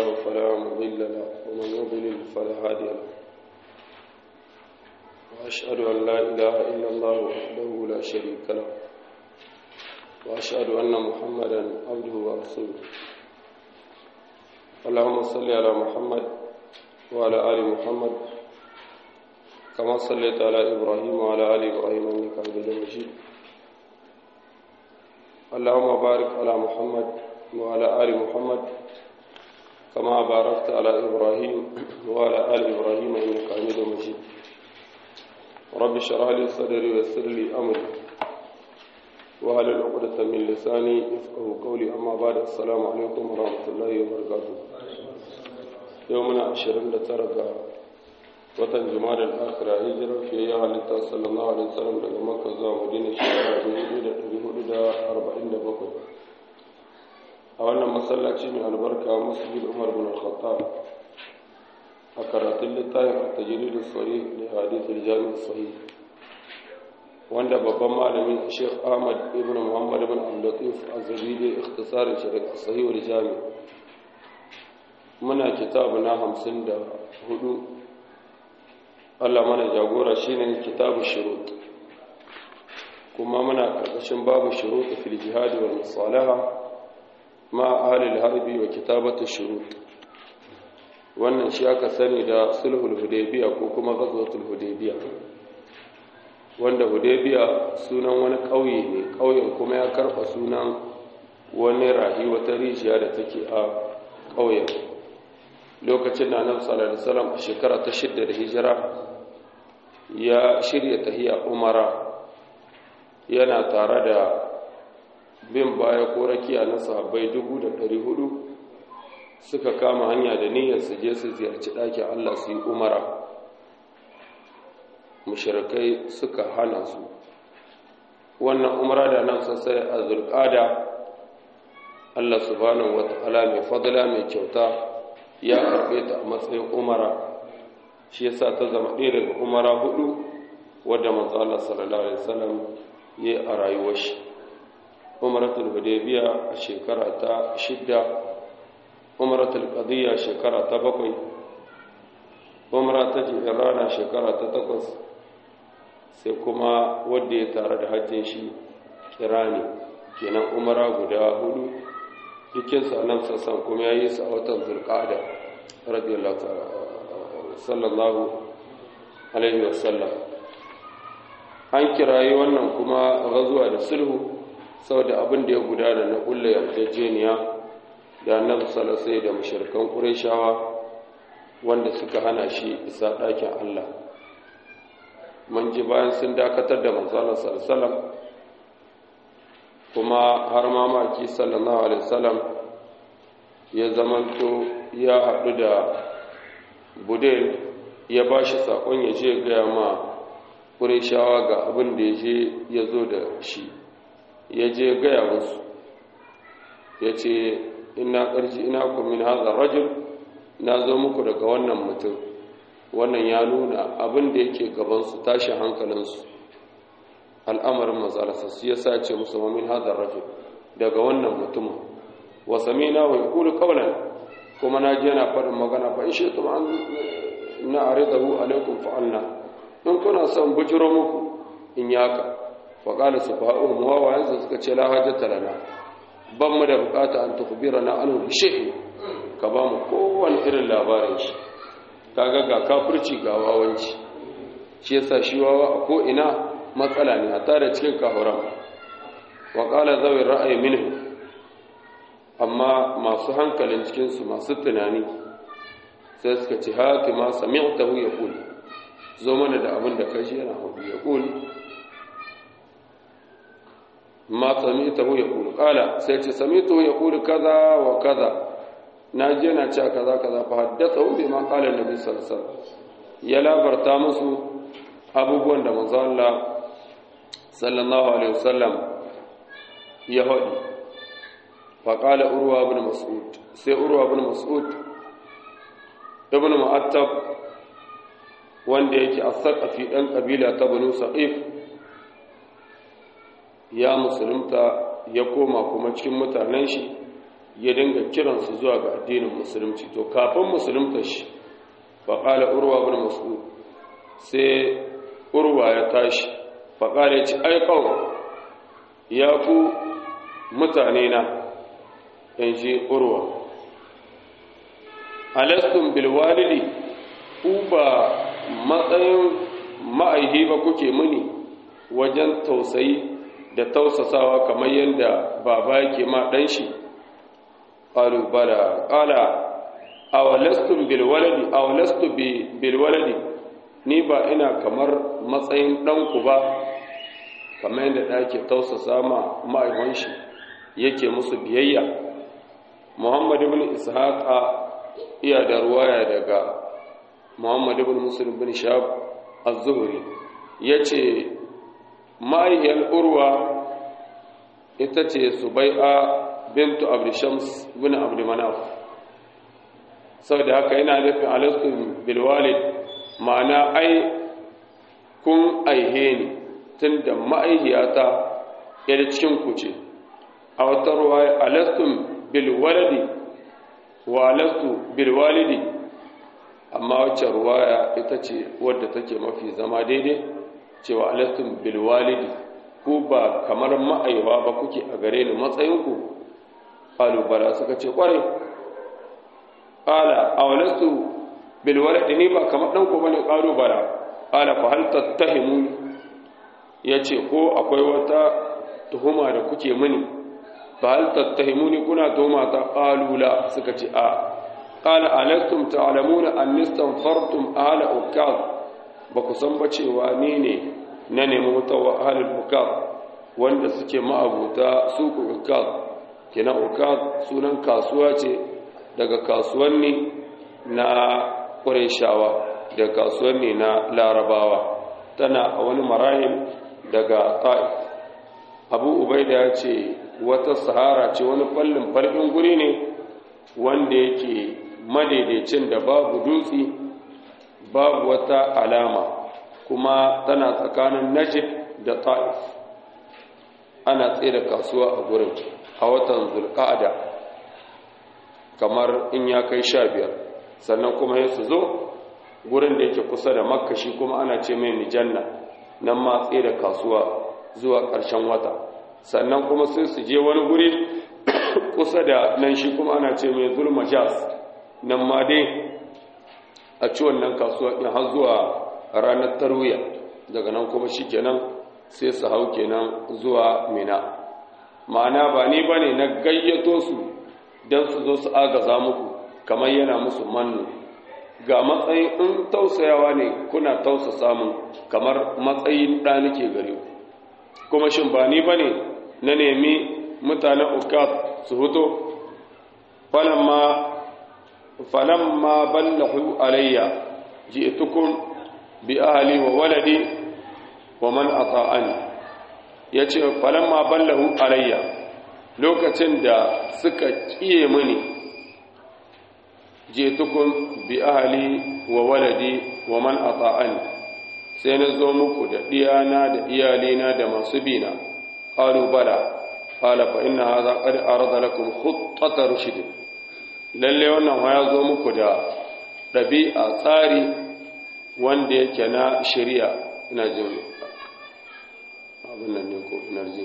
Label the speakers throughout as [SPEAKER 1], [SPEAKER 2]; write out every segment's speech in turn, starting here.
[SPEAKER 1] الله فلا مضل له ومن يضلل فلا هادي له وأشهد أن لا إله إلا الله وحده لا شريك له وأشهد أن محمدا عبده ورسوله اللهم صل على محمد وعلى آل محمد كما صليت على إبراهيم وعلى آل إبراهيم إنك حميد مجيد اللهم بارك على محمد وعلى آل محمد كما باركت على إبراهيم وعلى آل إبراهيم إنك حميد مجيد رب اشرح لي صدري ويسر لي أمري وهل العقدة من لساني يفقه قولي أما بعد السلام عليكم ورحمة الله وبركاته يومنا عشرين لترقى watan jumar al-akhira hijirar fiye ya halitta sallallahu alaihi wasallam daga makka zuwa madina shekara 1447 a wannan masallaci mai albarka masjid umar bin al-khattab a karatun littafin at-tajrid as-sahih da hadith al-jami' sahih wanda babban malamin Sheikh Ahmad ibn Muhammad ibn Abdul Az-Zabidi ikhtisarin shi daga sahih al-jami' muna kitabu na 54 Allah mana jagora shine kitabu shurut kuma muna karkashin babu shurut fil jihad wal musalaha ma ahli al-harbi wa kitabatu shurut wannan shi aka sani da sulhul hudaybiya ko kuma ghazwatul hudaybiya wanda hudaybiya sunan wani kauye ne kauyen kuma ya karba sunan wani rahi wata rijiya da take a kauyen lokacin da annabi sallallahu alaihi wasallam a shekara ta shidda da hijira ya shirya tahiya umara yana tare da bin baya ko rakiya na sahabbai dubu da ɗari hudu suka kama hanya da niyyar su je su ziyarci ɗakin Allah su yi umara mushrikai suka hana su wannan umara da nan sassai a zulƙada Allah subhanahu wa ta'ala mai fadla mai kyauta ya karɓe ta a matsayin umara shi yasa ta zama ɗaya daga umara hudu wadda manzo Allah sallallahu alaihi wasallam yayi a rayuwar shi umaratul hudaybiya a shekara ta shidda umaratul qadiyya shekara ta bakwai umara ta jirana shekara ta takwas sai kuma wanda ya tare da hajjin shi kirani kenan umara guda hudu dukinsu annabi sassan kuma yayi su a watan zulqa'ada radiyallahu ta'ala sallallahu alaihi wasallam an kirayi wannan kuma gazuwa da sulhu saboda abin da ya gudana na kulle yarjejeniya da annabi sallallahu da mushrikan qurayshawa wanda suka hana shi isa ɗakin Allah mun ji bayan sun dakatar da manzo Allah sallallahu kuma har mamaki sallallahu alaihi wasallam ya zamanto ya haɗu da budel ya ba shi saƙon ya je gaya ma ƙureshawa ga abin da ya je ya zo da shi ya je gaya musu ya ce ina ƙarshi ina kumin hazar rajul na zo muku daga wannan mutum wannan ya nuna abin da yake gabansu tashin hankalinsu al'amarin mazarasa su ya sace musu mamin hazar rajul daga wannan mutumin wasamina wa yakulu qawlan kuma na je na faɗin magana fa in shaitum an na aridahu alaikum fa'alna in kuna son bujiro muku in yaka fa qala subhanahu wa wa yanzu suka ce la hajjata lana ban mu da bukata an tukbirana anhu bi shay'in ka ba mu kowane irin labarin shi kaga ga kafirci ga wawanci shi yasa shi wawa a ko ina matsala ne a tare cikin kahuran wa qala zawi ra'ayi minhu amma masu hankalin cikinsu masu tunani sai suka ce haka ma sami'tahu ya kuli zo mana da abin da kashi yana hudu ya kuli ma sami'tahu ya kuli kala sai ce sami'tahu ya kuli kaza wa kaza na je na cewa kaza kaza fa haddathahu bi ma qala annabi sallallahu alaihi wasallam ya labarta musu abubuwan da manzo Allah sallallahu alaihi wasallam ya hadi فقال أروى بن مسعود سي أروى بن مسعود ابن مؤتب wanda yake a saƙafi ɗan ƙabila ta banu sa'if ya musulunta ya koma kuma cikin mutanen shi ya dinga kiransu zuwa ga addinin musulunci to kafin musulunta shi faƙala urwa bin mas'ud sai urwa ya tashi faƙala ya ce aikau ya ku mutane na yan shi urwa alastun bilwalidi ku ba matsayin ma'aihi ba kuke muni wajen tausayi da tausasawa kamar yadda baba yake ma ɗan shi ƙalu bala ƙala awalastun bilwaladi awalastu bilwaladi ni ba ina kamar matsayin ɗanku ba kamar yadda ɗake tausasa ma ma'aihon shi yake musu biyayya muhammad ibn ishaqa iya da ruwaya daga muhammad ibn muslim bin shab az-zuhri yace ma'aihiyar urwa ita ce subai'a bintu abdishams bin abdumanaf saboda haka yana nufin alaskun bilwalid ma'ana ai kun aihe ni tun da ma'aihiyata yadda cikin ku ce a wata ruwa alaskun bilwalidi wa alastu bilwalidi amma wacce ruwaya ita ce wadda take mafi zama daidai cewa alastun bilwalidi ku ba kamar ma'aiwa ba kuke a gare ni matsayinku ƙalubala suka ce ƙware ƙala a walastu bilwalidi ni ba kamar ɗanku ba ne ƙalubala ƙala fa hal tattahimu ya ce ko akwai wata tuhuma da kuke mini fa hal tattahimu ni kuna tuhuma ta ƙalula suka ce a ƙala alastum ta'lamuna annistan fartum ahla ukaz ba ku san ba cewa ni ne na nemi wata wahalar ukaz wanda suke ma'abuta suku ukaz kina ukaz sunan kasuwa ce daga kasuwanni na ƙureshawa da kasuwanni na larabawa tana a wani marahil daga ta'if abu ubaida ya ce wata sahara ce wani fallin farkin guri ne wanda yake madaidaicin da babu dutse babu wata alama kuma tana tsakanin najib da ta'if ana tsaye da kasuwa a gurin a watan zulqa'ada kamar in ya kai sha biyar sannan kuma ya su zo gurin da yake kusa da makka shi kuma ana ce mai mijanna nan ma tsaye da kasuwa zuwa ƙarshen wata sannan kuma sai su je wani guri kusa da nan shi kuma ana ce mai zulmajas nan ma dai a ci wannan kasuwa ɗin har zuwa ranar tarwiya daga nan kuma shi kenan sai su hau kenan zuwa mina ma'ana ba ni ba ne na gayyato su don su zo su agaza muku kamar yana musu mannu ga matsayin in tausayawa ne kuna tausa samun kamar matsayin ɗa nake gare ku kuma shin ba ni ba ne na nemi mutanen ukat su huto falamma ballahu alayya ji'tukum bi ahli wa waladi wa man ata'ani yace falamma ballahu alayya lokacin da suka kiye mini ji'tukum bi ahli wa waladi wa man ata'ani sai na zo muku da diyana da iyalina da masu bina qalu bala qala fa inna hadha qad arada lakum khuttata rushd lalle wannan ya zo muku da ɗabi'a tsari wanda yake na shari'a ina jin abin nan ne ko ina jin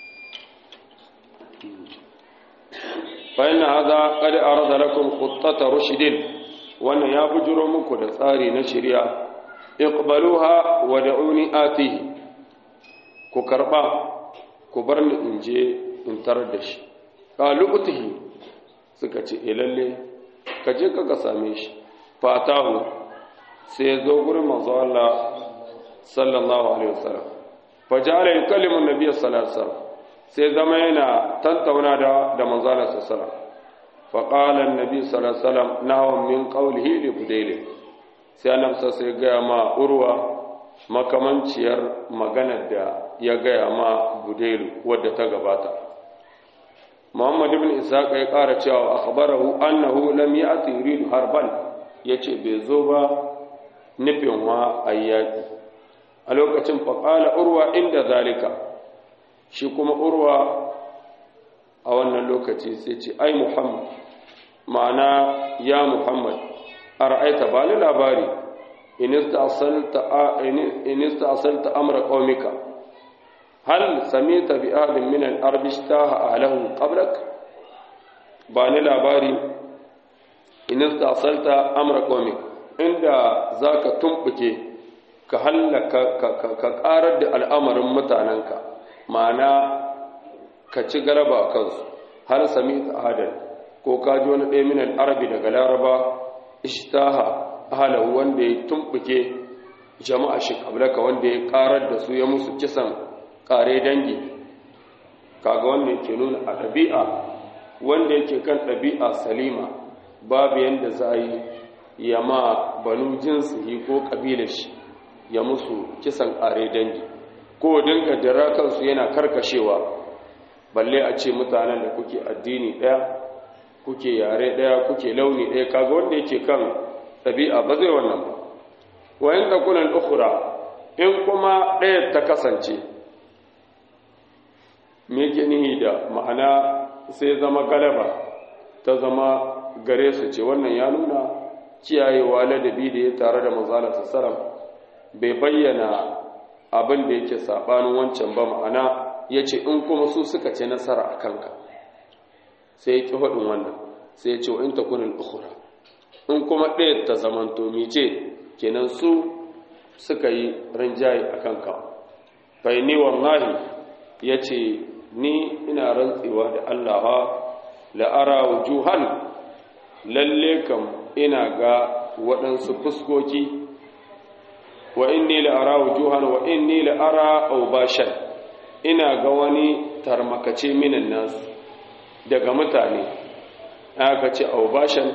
[SPEAKER 1] fa inna hadha qad arada lakum khuttata rushd wannan ya bujuro muku da tsari na shari'a iqbaluha wa da'uni atihi ku karba ku bar ni in je in tarar da shi qalu utihi suka ce e lalle ka je ka same shi fatahu sai ya zo gurin manzo Allah sallallahu alaihi wasallam fa ja'ala yukallimu an-nabiy sallallahu alaihi wasallam sai zama yana tantauna da da manzo Allah sallallahu alaihi wasallam fa qala an-nabiy sallallahu alaihi wasallam nahu min qawlihi li budayl sai annabi sai ga ma urwa makamanciyar maganar da ya gaya ma budayl wadda ta gabata Muhammad ibn Ishaq ya ƙara cewa akhbarahu annahu lam ya'ti yuridu harban yace bai zo ba nufin wa ayyaki a lokacin fa qala urwa inda zalika shi kuma urwa a wannan lokaci sai ce ai muhammad ma'ana ya muhammad a ra'aita ba ni labari inista asalta amra ƙaumika hal sami tabi abin min al'arbish ta halahu ƙablak ba ni labari inista asalta amra ƙaumika inda za ka tumɓuke ka hallaka ka ƙarar da al'amarin mutanenka ma'ana ka ci galaba a kansu har sami ta adal ko ka ji wani ɗaya minan arabi daga laraba ishtaha ahalahu wanda ya tumɓuke jama'a shi kablaka wanda ya ƙarar da su ya musu kisan ƙare dangi kaga wanda yake nuna a ɗabi'a wanda yake kan ɗabi'a salima babu yadda za a yi ya ma banu jinsihi ko ƙabilar shi ya musu kisan ƙare dangi ko dinga dira kansu yana karkashewa balle a ce mutanen da kuke addini ɗaya kuke yare ɗaya kuke launi ɗaya kaga wanda yake kan ɗabi'a ba zai wannan ba wayan ɗakunan ukura in kuma ɗaya ta kasance me nihi da ma'ana sai zama galaba ta zama gare su ce wannan ya nuna kiyayewa ladabi da ya tare da manzala sassaram bai bayyana abin da yake saɓanin wancan ba ma'ana ya ce in kuma su suka ce nasara a kanka sai ya ƙi faɗin wannan sai ya ce wa in ta kunin ukura in kuma ɗaya ta zamanto mice kenan su suka yi rinjaye a kanka bai ni wallahi ya ce ni ina rantsewa da allaha la'ara wujuhan lalle kam ina ga waɗansu fuskoki wa inni la'ara wujuhan wa inni la'ara aubashan ina ga wani tarmakace minan nasu daga mutane aka ce aubashan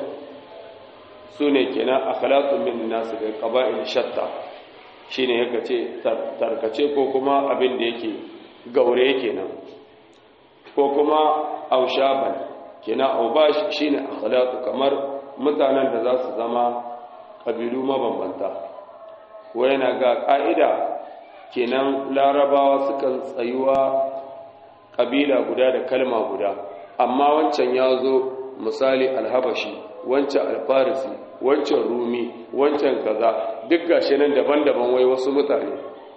[SPEAKER 1] su ne kenan akhlaqun min nasu da qaba'il shatta shine yake ce tarkace ko kuma abin da yake gaure kenan ko kuma aushaban kenan aubash shine akhlaqu kamar mutanen da za su zama kabilu mabambanta ko yana ga ka'ida kenan larabawa sukan tsayuwa kabila guda da kalma guda amma wancan ya zo misali alhabashi wancan alfarisi wancan rumi wancan kaza duk gashi nan daban-daban wai wasu mutane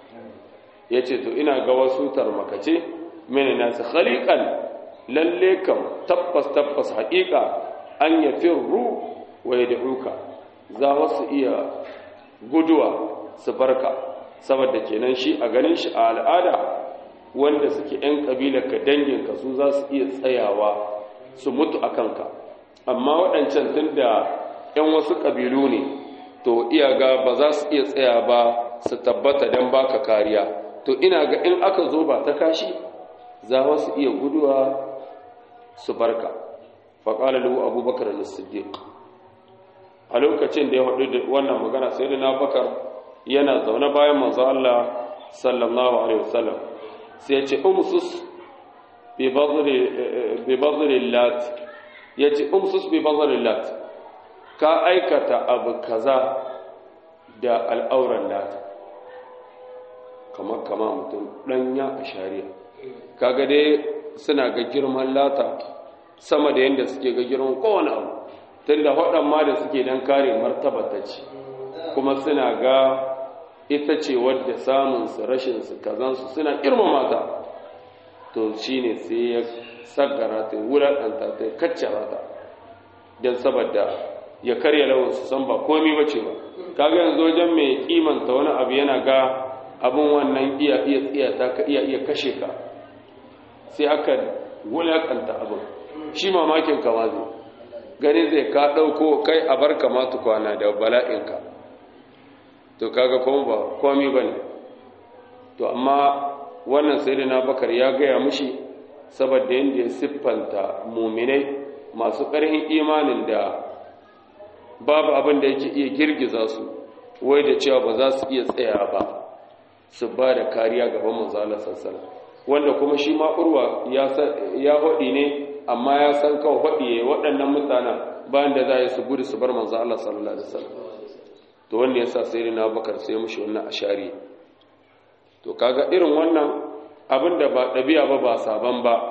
[SPEAKER 1] ya ce to ina ga wasu tarmakace mini nasu khaliƙan lalle kam tabbas tabbas haƙiƙa an ya firru wa ya da'uka za wasu iya guduwa su barka saboda kenan shi a ganin shi a al'ada wanda suke 'yan ƙabilar ka danginka su za su iya tsayawa su mutu a kanka amma waɗancan tun da 'yan wasu ƙabilu ne to iya ga ba za su iya tsaya ba su tabbata don baka kariya to ina ga in aka zo ba ta kashi za su iya guduwa su barka faƙalar lahu abubakar da siddiq a lokacin da ya haɗu da wannan magana sai da na bakar yana zaune bayan manzo Allah sallallahu alaihi wasallam sai ya ce umsus bi bazri lat ya ce umsus bi bazri lat ka aikata abu kaza da al'auran lata kamar kama mutum ɗanya a shari'a kaga dai suna ga girman lata sama da yadda suke ga girman kowane abu tun da waɗan ma da suke don kare martaba ta ce kuma suna ga ita ce wadda samunsu rashinsu kazansu suna girmama ta to shi ne sai ya sagara ta wulaƙanta ta kaccara ta don saboda ya karya lawansu san ba komi ba ce ba kaga yanzu wajen mai kimanta wani abu yana ga abin wannan iya iya tsiyata ka iya iya kashe ka sai aka wulaƙanta abin shi mamakin kama zai gani zai ka ɗauko kai a bar kama kwana da bala'inka to kaga kuma ba komi ba ne to amma wannan sai na bakar ya gaya mushi saboda yadda ya siffanta muminai masu ƙarfin imanin da babu abin da yake iya girgiza su wai da cewa ba za su iya tsaya ba su ba da kariya gaban manzala sassana wanda kuma shi ma urwa ya haɗi ne amma ya san kawo haɗi ya waɗannan mutanen bayan da za a yi su gudu su bar manzo Allah sallallahu alaihi wasallam to wanda ya sa sai na bakar sai mushi wannan ashari to kaga irin wannan abin da ba ɗabi'a ba ba saban ba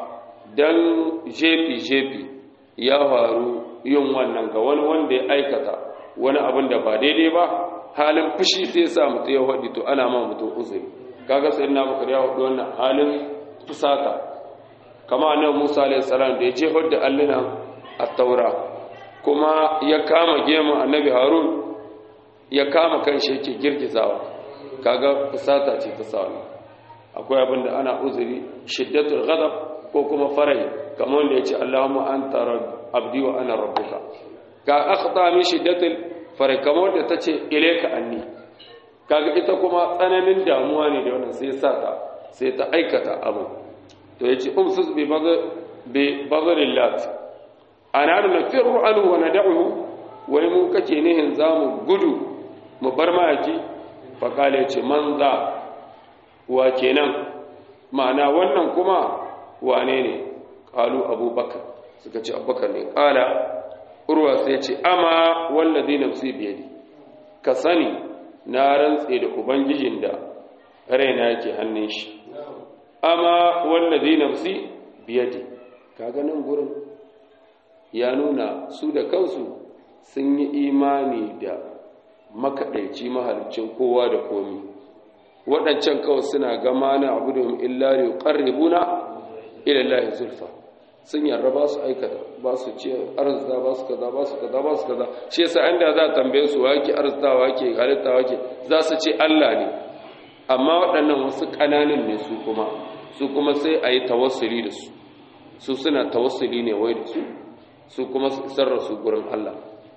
[SPEAKER 1] dan jefi-jefi ya faru yin wannan ga wani wanda ya aikata wani abin da ba daidai ba halin fushi sai sa mutu ya haɗi to ana ma mutum uzuri kaga sai na bakar ya haɗu wannan halin fusata kama annabi Musa alayhi salam da ya jefar da alluna a taura kuma ya kama gemu annabi Harun ya kama kanshi yake girgizawa kaga fusata ce ta sa akwai abin da ana uzuri shiddatul ghadab ko kuma farai kamar wanda yace Allahumma anta abdi wa ana rabbuka ka akhta min shiddatul farai kamar wanda tace ilayka anni kaga ita kuma tsananin damuwa ne da wannan sai sa ta sai ta aikata abu to yace umsus bi badr bi badrillat ana nafirru anhu wa nad'uhu wai mu kake nihin zamu gudu mu bar mayaki fa kale yace man za wa kenan ma'ana wannan kuma wane ne qalu abubakar suka ce abubakar ne qala urwa sai ce ama wallazi nafsi biyadi ka sani na rantse da ubangijin da raina yake hannun shi amma wallazi nafsi biyadi kaga nan gurin ya nuna su da kansu sun yi imani da makaɗaici mahalicin kowa da komi waɗancan kawai suna gama na abu da illa ne ƙarribuna ilallahi zulfa sun yarda ba su aikata ba su ce arzita ba su kaza ba su kaza ba su kaza shi yasa inda za a tambaye su wake arzita wake halitta wake za su ce Allah ne amma waɗannan wasu ƙananan ne su kuma su kuma sai a yi tawassuli da su su suna tawassuli ne wai da su su kuma su isar da su gurin Allah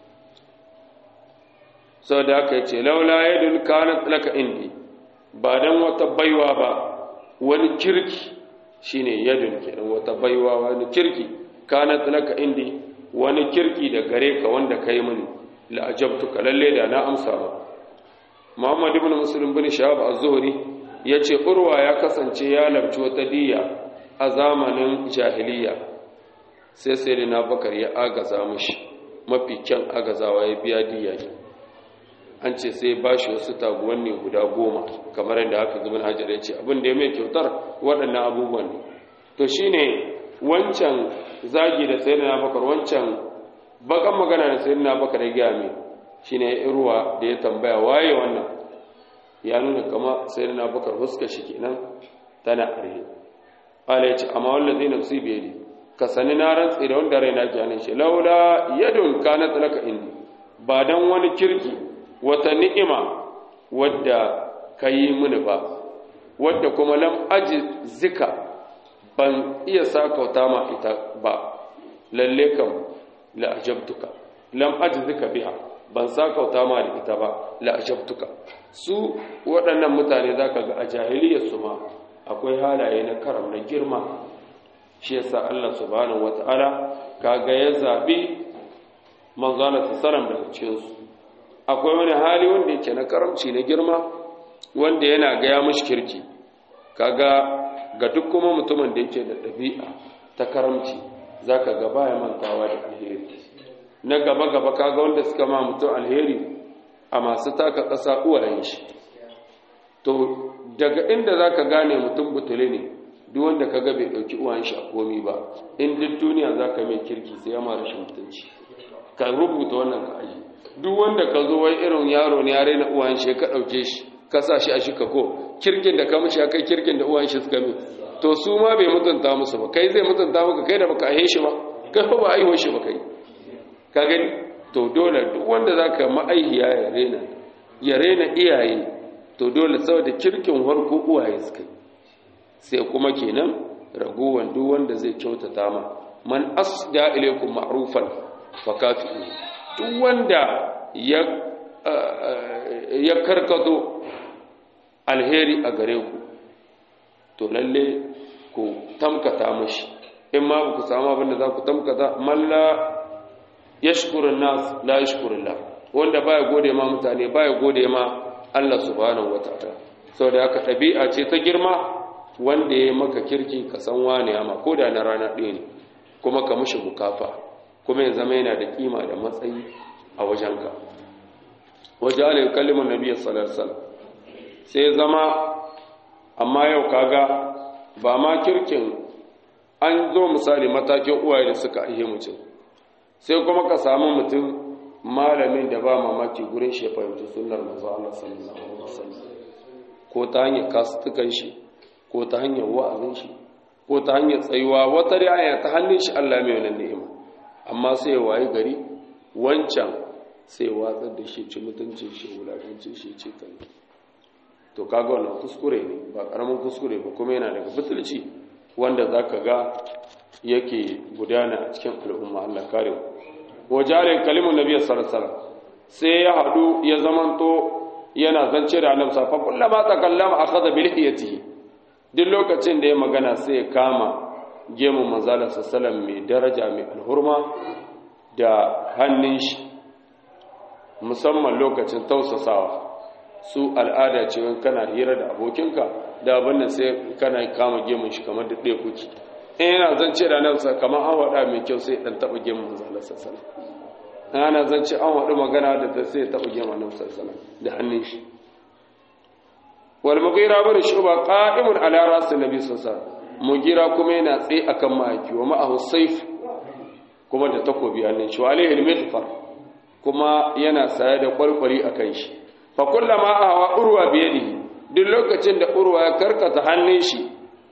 [SPEAKER 1] sau da aka ce laula yadda kanat laka indi ba don wata baiwa ba wani kirki shine yadun kenan wata baiwa wani kirki kanat laka indi wani kirki da gare ka wanda kai mini la ajabtuka lalle da na amsa ba Muhammad ibn Muslim bin Shahab az-Zuhri yace Urwa ya kasance ya labci wata diya a zamanin jahiliya sai sai na Bakar ya agaza mishi mafi kyan agazawa ya biya diya an ce sai ba shi wasu taguwan ne guda goma kamar yadda haka zubin hajjar ya ce abin da ya mai kyautar waɗannan abubuwan ne to shi ne wancan zagi da sayi na bakar wancan bakan magana da sayi na bakar ya gaya mai shi ne irwa da ya tambaya waye wannan ya nuna kama sayi na bakar huska shi kenan tana arhe ala ya ce amma wallan zai nafsi biye ne ka sani na rantsi da wanda raina ke hannun shi laula yadun kana tsalaka indi ba dan wani kirki wata ni'ima wadda ka yi mini ba wadda kuma lam aji zika ban iya sakauta ma ita ba lalle kam la'ajabtuka lam aji zika biha ban sakauta ma da ita ba la'ajabtuka su waɗannan mutane za ka ga a jahiliyarsu ma akwai halaye na karam na girma shi yasa Allah subhanahu wata'ala kaga ya zaɓi manzana salam daga cikinsu akwai wani hali wanda yake na karamci na girma wanda yana gaya mashi kirki kaga ga duk kuma mutumin da yake da ɗabi'a ta karamci zaka ga baya mantawa da alheri na gaba gaba kaga wanda suka ma mutum alheri a masu taka ƙasa uwayen shi to daga inda zaka gane mutum butule ne duk wanda kaga bai ɗauki uwayen shi a komi ba in duk duniya zaka mai kirki sai ya ma rashin mutunci ka rubuta wannan ka aji duk wanda ka zo wai irin yaro ne ya raina uwan shi ka dauke shi ka sa shi a shi ka ko kirkin da ka mishi ya kai kirkin da uwan shi suka mi to su ma bai mutunta musu ba kai zai mutunta maka kai da baka aihe shi ba kai ba aiho shi ba kai ka gani to dole duk wanda zaka ma'aihiya ya raina ya raina iyaye to dole saboda kirkin harko uwaye suka sai kuma kenan ragowan duk wanda zai kyautata ma man asda ilaykum ma'rufan fakafi'u duk wanda ya karkato alheri a gare ku to lalle ku tamkata mashi in ma ba ku samu abinda za ku tamkata malla ya shukurin nas la ya shukurin la wanda baya gode ma mutane baya gode ma Allah subhanahu wa ta'ala sau da haka ɗabi'a ce ta girma wanda ya maka kirki ka san wane ma ko da na rana ɗaya ne kuma ka mushi bukafa kuma ya zama yana da kima da matsayi a wajenka waje ala kalimun nabi sallallahu sai zama amma yau kaga ba ma kirkin an zo misali matakin uwaye da suka ihe mutum sai kuma ka samu mutum malamin da ba mamaki gurin shi ya fahimci sunnar manzo Allah sallallahu alaihi wasallam ko ta hanyar kasutukan shi ko ta hanyar wa'azin shi ko ta hanyar tsayuwa wata riaya ta hannun shi Allah mai wannan ni'ima amma sai waye gari wancan sai watsar da shi ci mutuncin shi wulakancin shi ce kan to kaga wannan kuskure ne ba karamin kuskure ba kuma yana daga butulci wanda zaka ga yake gudana a cikin al'umma Allah kare wajarin kalimun nabiy sallallahu alaihi wasallam sai ya hadu ya zamanto yana zance da annabi sa fa kullama takallama akhadha bi lihiyatihi duk lokacin da ya magana sai ya kama gemun manzala sallallahu mai daraja mai alhurma da hannun shi musamman lokacin tausasawa su al'ada ce wani kana hira da abokinka da abin da sai kana kama gemun shi kamar da ɗaya kuki in yana zance da nan kamar an waɗa mai kyau sai ɗan taɓa gemun manzala sassana ana zance an waɗi magana da ta sai taɓa gemun nan sassana da hannun shi wal mughira bin shuba qa'imun ala rasul nabi sallallahu alaihi wasallam mughira kuma yana tsaye akan mahaifi wa ma'ahu sayf kuma da takobi hannun shi wa alaihi al-mithfar kuma yana saye da kwalkwali akan shi fa kullama ahwa urwa bi yadihi duk lokacin da urwa ya karkata hannun shi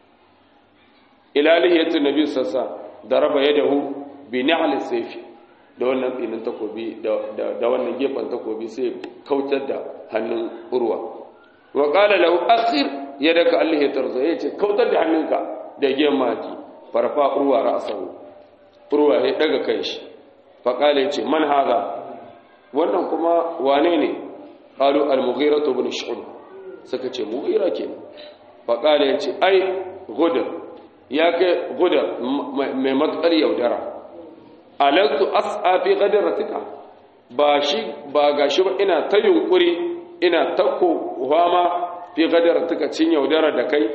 [SPEAKER 1] ila lihiyatu nabi sallallahu alaihi wasallam daraba yadahu bi ni'al sayf da wannan tsinin takobi da wannan gefen takobi sai kautar da hannun urwa wa qala lahu akhir yadaka Allah ya tarzo yace kautar da hannunka da gemaki farfa urwa ra'sahu urwa ya daga kai shi fa qala yace man hada wannan kuma wane ne qalu al-mughira ibn shu'b suka ce mughira kenan fa qala yace ai gudar ya kai gudar mai matsar yaudara alantu as'a fi qadratika ba shi ba gashi ba ina ta yunkuri ina ta kohama fi qadratika cin yaudara da kai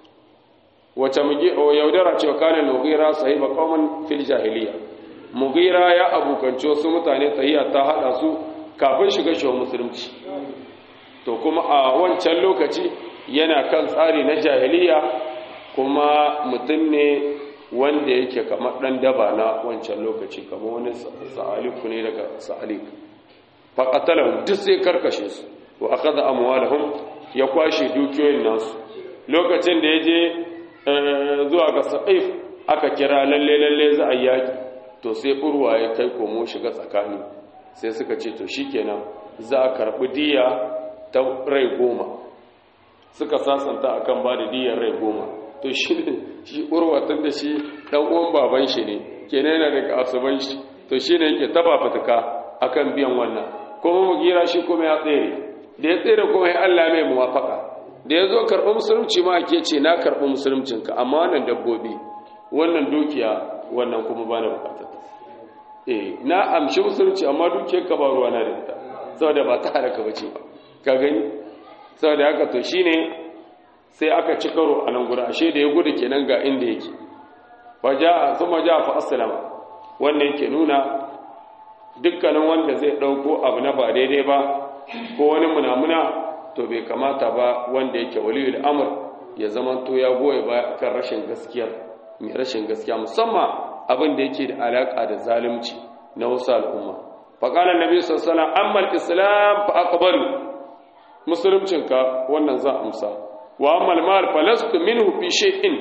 [SPEAKER 1] wace yaudara ce kana mughira sahiba qauman fil jahiliya mughira ya abukanci wasu mutane tahiya ta hada su kafin shiga shi musulunci to kuma a wancan lokaci yana kan tsari na jahiliya kuma mutum ne wanda yake kamar ɗan daba na wancan lokaci kamar wani sa'aliku ne daga sa'alik faƙatalar duk sai karkashe su wa aka da amwalahun ya kwashe dukiyoyin nasu lokacin da ya je zuwa ga sa'if aka kira lalle lalle za a yaki to sai urwa ya kai komo shiga tsakani sai suka ce to shikenan za a karɓi diya ta rai goma suka sasanta akan ba da diyar rai goma to shi ne shi urwatan da shi dan uwan baban shi ne kenan yana daga asuban shi to shi ne yake taba fituka akan biyan wannan kuma mugira shi kuma ya tsere da ya tsere kuma ya Allah mai muwafaka da ya zo karɓi musulunci ma ake ce na karɓi musuluncinka amma wannan dabbobi wannan dukiya wannan kuma ba na bukatar eh na amshi musulunci amma dukiyar ka ba ruwa na da ita saboda ba ta halaka bace ba ka gani saboda haka to shine sai aka ci karo a nan guda ashe da ya gudu kenan ga inda yake faja kuma ja fa aslama wannan yake nuna dukkanin wanda zai dauko abu na ba daidai ba ko wani munamuna to bai kamata ba wanda yake waliyul amr ya zama to ya goye ba akan rashin gaskiya mai rashin gaskiya musamman abin da yake da alaka da zalunci na wasu al'umma faqala annabi sallallahu alaihi wasallam amma al-islam fa aqbalu musuluncinka wannan za amsa wa ammal mal falastu minhu fi shay'in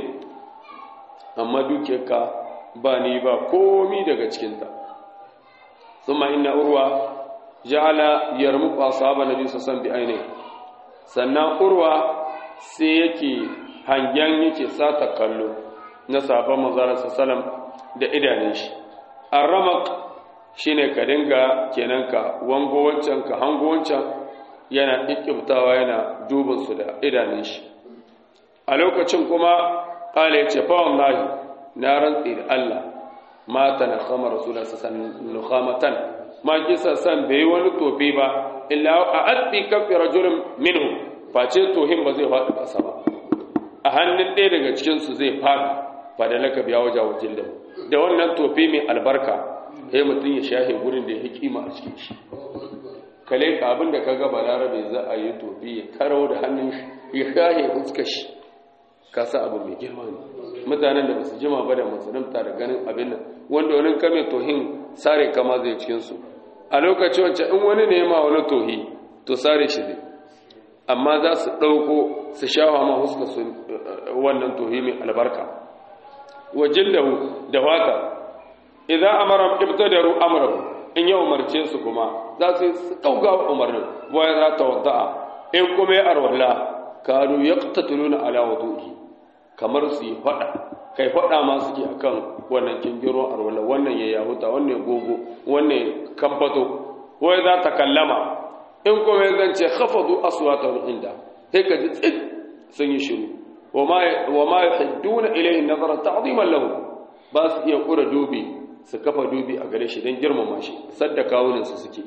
[SPEAKER 1] amma dukiyarka ba ni ba komi daga cikin ta thumma inna urwa ja'ala yarmuqu ashaba nabi sallallahu alaihi wasallam sannan urwa sai yake hangen yake sata kallo na sahabban manzara sallallahu da idanun shi arramaq shine ka dinga kenan ka wango wancan ka hango wancan yana ikkibtawa yana duba su da idanun shi a lokacin kuma kala ya ce fa wallahi na rantsi da Allah mata na kama rasulullah sallallahu nukhamatan ma kisa san bai wani tofi ba illa a addi kafi rajulun minhu face tohin ba zai faɗi ƙasa ba a hannun ɗaya daga cikin su zai faɗi fa da laka biya wajen wajen da da wannan tofi mai albarka sai mutum ya shahe gurin da ya kima a cikin shi kale ka abin da ka ga balarabe za a yi tofi ya karau da hannun shi ya shahe fuskar shi kasa abu mai girma ne mutanen da basu jima ba da musulunta da ganin abin nan wanda wani kame tohin sare kama zai cikinsu a lokacin wancan in wani ne ma wani tohi to sare shi zai amma za su ɗauko su shawa ma huska su wannan tohi mai albarka wajen da da wata idan amara ibtadaru amrahu in ya umarce su kuma za su yi kauga umarnin waya za ta wada'a in kuma ya arwala kanu yaqtatuluna ala wudu'i kamar su yi fada kai fada ma suke akan wannan kingiro arwala wannan ya yahuta wannan ya gogo wannan ya kamfato waya za ta kallama in kuma ya zance khafadu aswatahum inda sai ka ji tsit sun yi shiru wa ma yuhidduna ilayhi nazara ta'ziman lahu ba su iya kura dubi su kafa dubi a gare shi don girmama shi sadda kawuninsu suke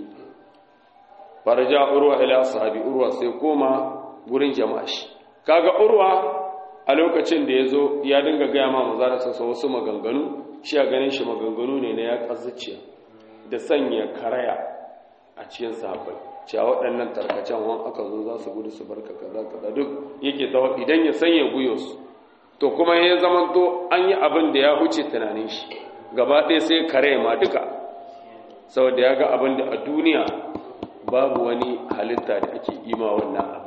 [SPEAKER 1] faraja urwa ila sahabi urwa sai koma gurin jama'a shi kaga urwa a lokacin da ya zo ya dinga gaya ma mazara sassa wasu maganganu shi a ganin shi maganganu ne na ya ƙazuciya da sanya karaya a cikin sahabbai cewa waɗannan tarkacen wan aka zo za su gudu su barka kaza kaza duk yake tawa idan ya sanya guyo su to kuma ya zamanto an yi abin da ya huce tunanin shi gaba ɗaya sai kare ma duka saboda ya ga abin da a duniya babu wani halitta da ake ima wannan abu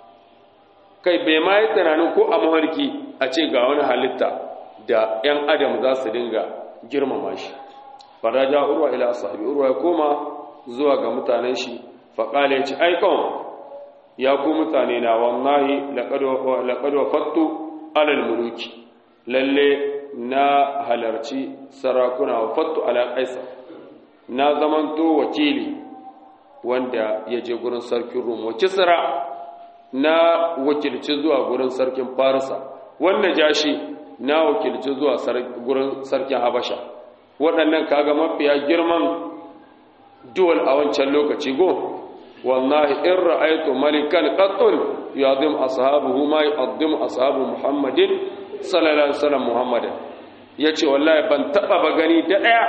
[SPEAKER 1] kai bai ma yi tunanin ko a maharki a ce ga wani halitta da 'yan adam za su dinga girmama shi faraja urwa ila sahabi urwa ya koma zuwa ga mutanen shi faƙala ya ci aikon ya ku mutane na wallahi laƙadwa fattu alal muluki lalle na halarci sarakuna wa fattu ala kaisa na zamanto wakili wanda ya je gurin sarkin rum wa kisra na wakilci zuwa gurin sarkin farisa wanda jashi na wakilci zuwa gurin sarkin habasha waɗannan kaga mafiya girman duwal a wancan lokaci go wallahi in ra'aytu malikan qattun yadim ashabuhu ma yu'addim ashabu muhammadin sallallahu alaihi wasallam muhammadin yace wallahi ban taba ba gani da daya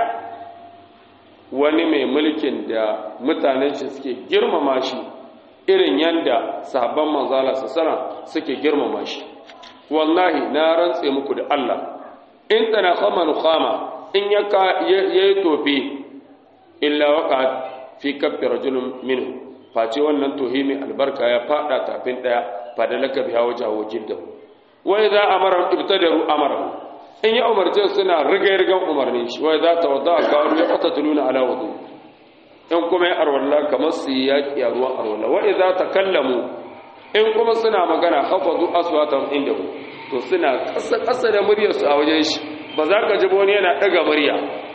[SPEAKER 1] wani mai mulkin da mutanen shi suke girmama shi irin yanda sahabban manzala sallallahu suke girmama shi wallahi na rantse muku da Allah in tana khaman khama in yaka yayi tofi illa waqa fi kaffi rajulun minhu face wannan tohi mai albarka ya fada tafin daya fadalaka biha wajahu jiddahu wa idza amara ibtadaru amara in ya umarce suna riga-rigan umarnin shi wai za ta wadda a kawo ya kwata tuluna ala wadu in kuma ya arwalla kamar su yi yaƙi a ruwan arwalla wai za ta kallamu in kuma suna magana hafadu aswatan inda ku to suna ƙasa-ƙasa da muryarsu a wajen shi ba za ka ji wani yana ɗaga murya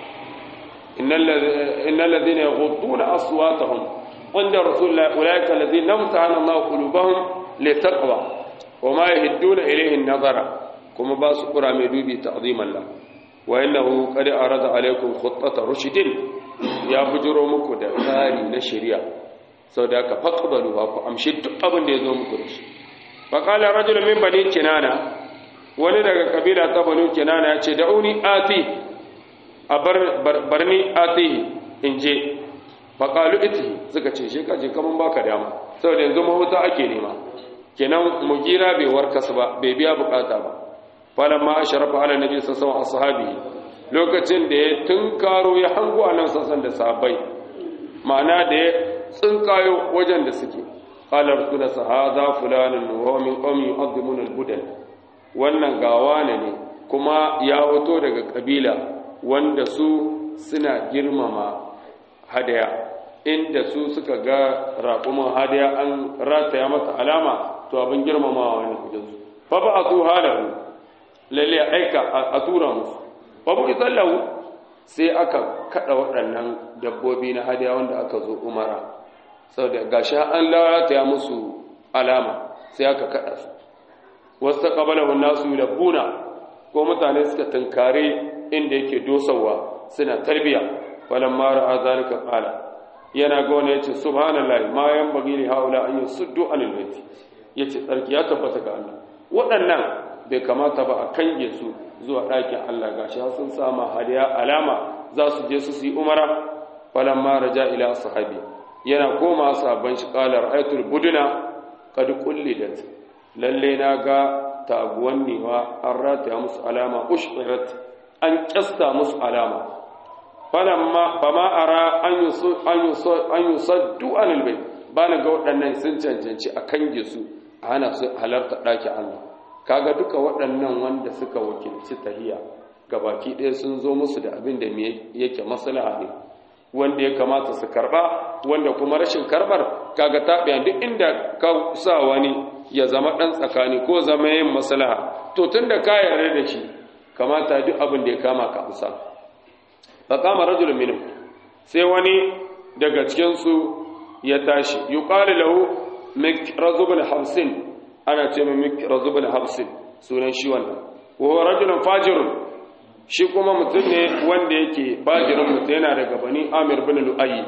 [SPEAKER 1] innal ladina yaghudduna aswatahum inda rasulullah ulaika alladhina amtahana Allah qulubahum litaqwa wa ma yahidduna ilayhi an-nazara kuma ba su kura mai dubi ta'ziman la wa innahu qad arada alaykum khuttata rushdin ya bujuro muku da tsari na shari'a saboda ka faqbalu ku amshi duk abin da yazo muku da shi fa qala rajul min bani kinana wani daga kabila ta bani kinana ya ce da'uni ati a barni ati in je fa qalu iti suka ce shi kaje kaman baka dama saboda yanzu mahuta ake nema kenan mugira bai warkas ba bai biya bukata ba falamma asharafa ala nabi sallallahu alaihi wasallam lokacin da ya tunkaro ya hango anan sassan da sahabbai ma'ana da ya tsinkayo wajen da suke qala rasul sahada fulanun wa min qawmi yu'adhimun al-budal wannan gawa ne kuma ya hoto daga kabila wanda su suna girmama hadaya inda su suka ga raƙumin hadaya an rataya mata alama to abin girmamawa ne kujensu fa ba a su halahu lalle aika a tura musu babu isallahu sai aka kada waɗannan dabbobi na hadiya wanda aka zo umara saboda gashi an lalata ya musu alama sai aka kada su wasu qabalahu nasu yulabbuna ko mutane suka tunkare inda yake dosawa suna tarbiya falamma ra'a zalika qala yana ga wani yace subhanallahi ma yanbaghi li haula an yusuddu anil bayt yace tsarki ya tabbata ga Allah waɗannan bai kamata ba a kange su zuwa ɗakin Allah gashi sun sama hadiya alama za su je su su yi umara falan ma raja ila sahabi yana koma sabon shi qala ra'aytul buduna qad qullidat lalle na ga taguwannewa an rataya musu alama ushirat an kyasta musu alama falamma fama ara an yusaddu anil bai ba na ga waɗannan sun cancanci a kange su a hana su halarta ɗaki Allah kaga duka waɗannan wanda suka wakilci tahiya gabaki ɗaya sun zo musu da abin da yake maslaha ne wanda ya kamata su karba wanda kuma rashin karbar kaga tabiya duk inda ka sa wani ya zama dan tsakani ko zama yin maslaha to tunda ka yarda da shi kamata duk abin da ya kama ka amsa fa qama rajulun minhum sai wani daga cikin su ya tashi yuqalu lahu mikraz ibn hamsin ana ce mai mikraz ibn hamsin sunan shi wannan wa huwa rajulun fajirun shi kuma mutum ne wanda yake bajirin mutum yana daga bani amir bin lu'ayi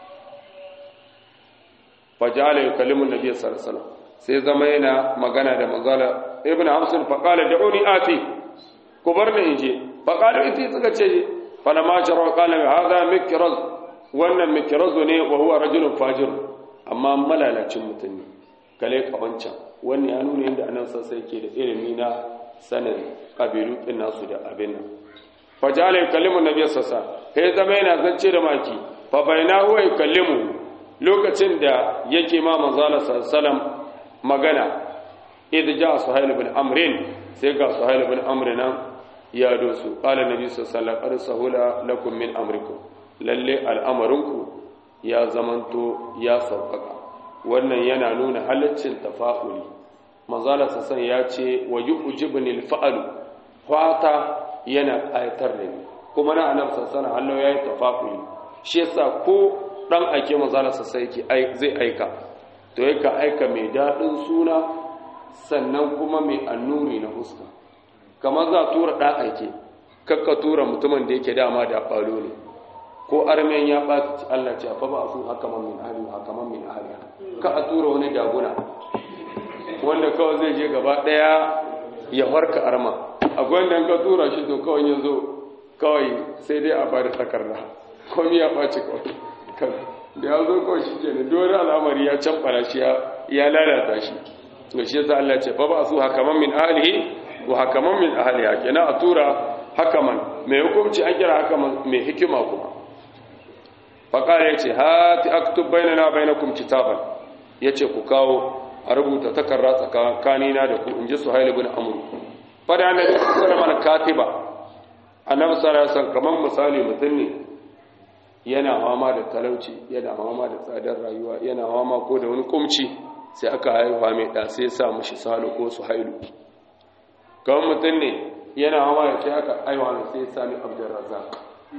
[SPEAKER 1] fajala ya kalimun nabiya sarsala sai zama yana magana da manzala ibn hamsin faƙala da uni ati ku bar ni in je faƙala iti suka ce fana ma shara ƙala mai haza mikiraz wannan mikirazu ne wa huwa rajulun fajir amma malalacin mutum ne kale kawancan wannan ya nuna yadda anan sassai ke da ilimi na sanin ƙabilu ɗin nasu da abin nan fajala yukallimu nabiy sassa sai zama yana zance da maki fa baina huwa yukallimu lokacin da yake ma manzala sallam magana idh ja suhayl ibn amr sai ga suhayl ibn amr nan ya dosu qala nabiy sallallahu alaihi sahula lakum min amrikum lalle al'amarinku ya zamanto ya sauƙaƙa wannan yana nuna halaccin tafa'uli manzala sassan ya ce wa yu'jibni al-fa'lu fata yana ayatar da ni kuma na annabi sallallahu alaihi wasallam yayi tafakuri shi yasa ko dan ake manzala sai yake zai aika to yake aika mai dadin suna sannan kuma mai annuri na huska kamar za tura dan aike kakka tura mutumin da yake dama da balo ne ko armen ya ɓaci Allah ce fa ba su haka man min ahli haka man min ahli ka a tura wani daguna wanda kawai zai je gaba daya ya harka arma akwai wanda ka tura shi to kawai ya zo kawai sai dai a bari takarda komi ya ɓaci kawai da ya zo kawai shi ke da dole al'amari ya canfara shi ya lalata shi to shi yasa Allah ce fa ba su hakaman min ahlihi wa hakaman min ahliha kenan a tura hakaman mai hukunci an kira hakaman mai hikima kuma fa kare yace hati aktub bainana bainakum kitaban yace ku kawo a rubuta takarda tsakanina da ku inji suhail ibn amr fa da annabi sallallahu alaihi katiba annabi sallallahu alaihi wasallam kaman misali mutum ne yana fama da talauci yana fama da tsadar rayuwa yana fama ko da wani kumci sai aka haihuwa mai ɗa sai sa mashi salu ko su hailu kawai mutum ne yana hawa ya ce aka haihuwa mai sai sami abdurrazak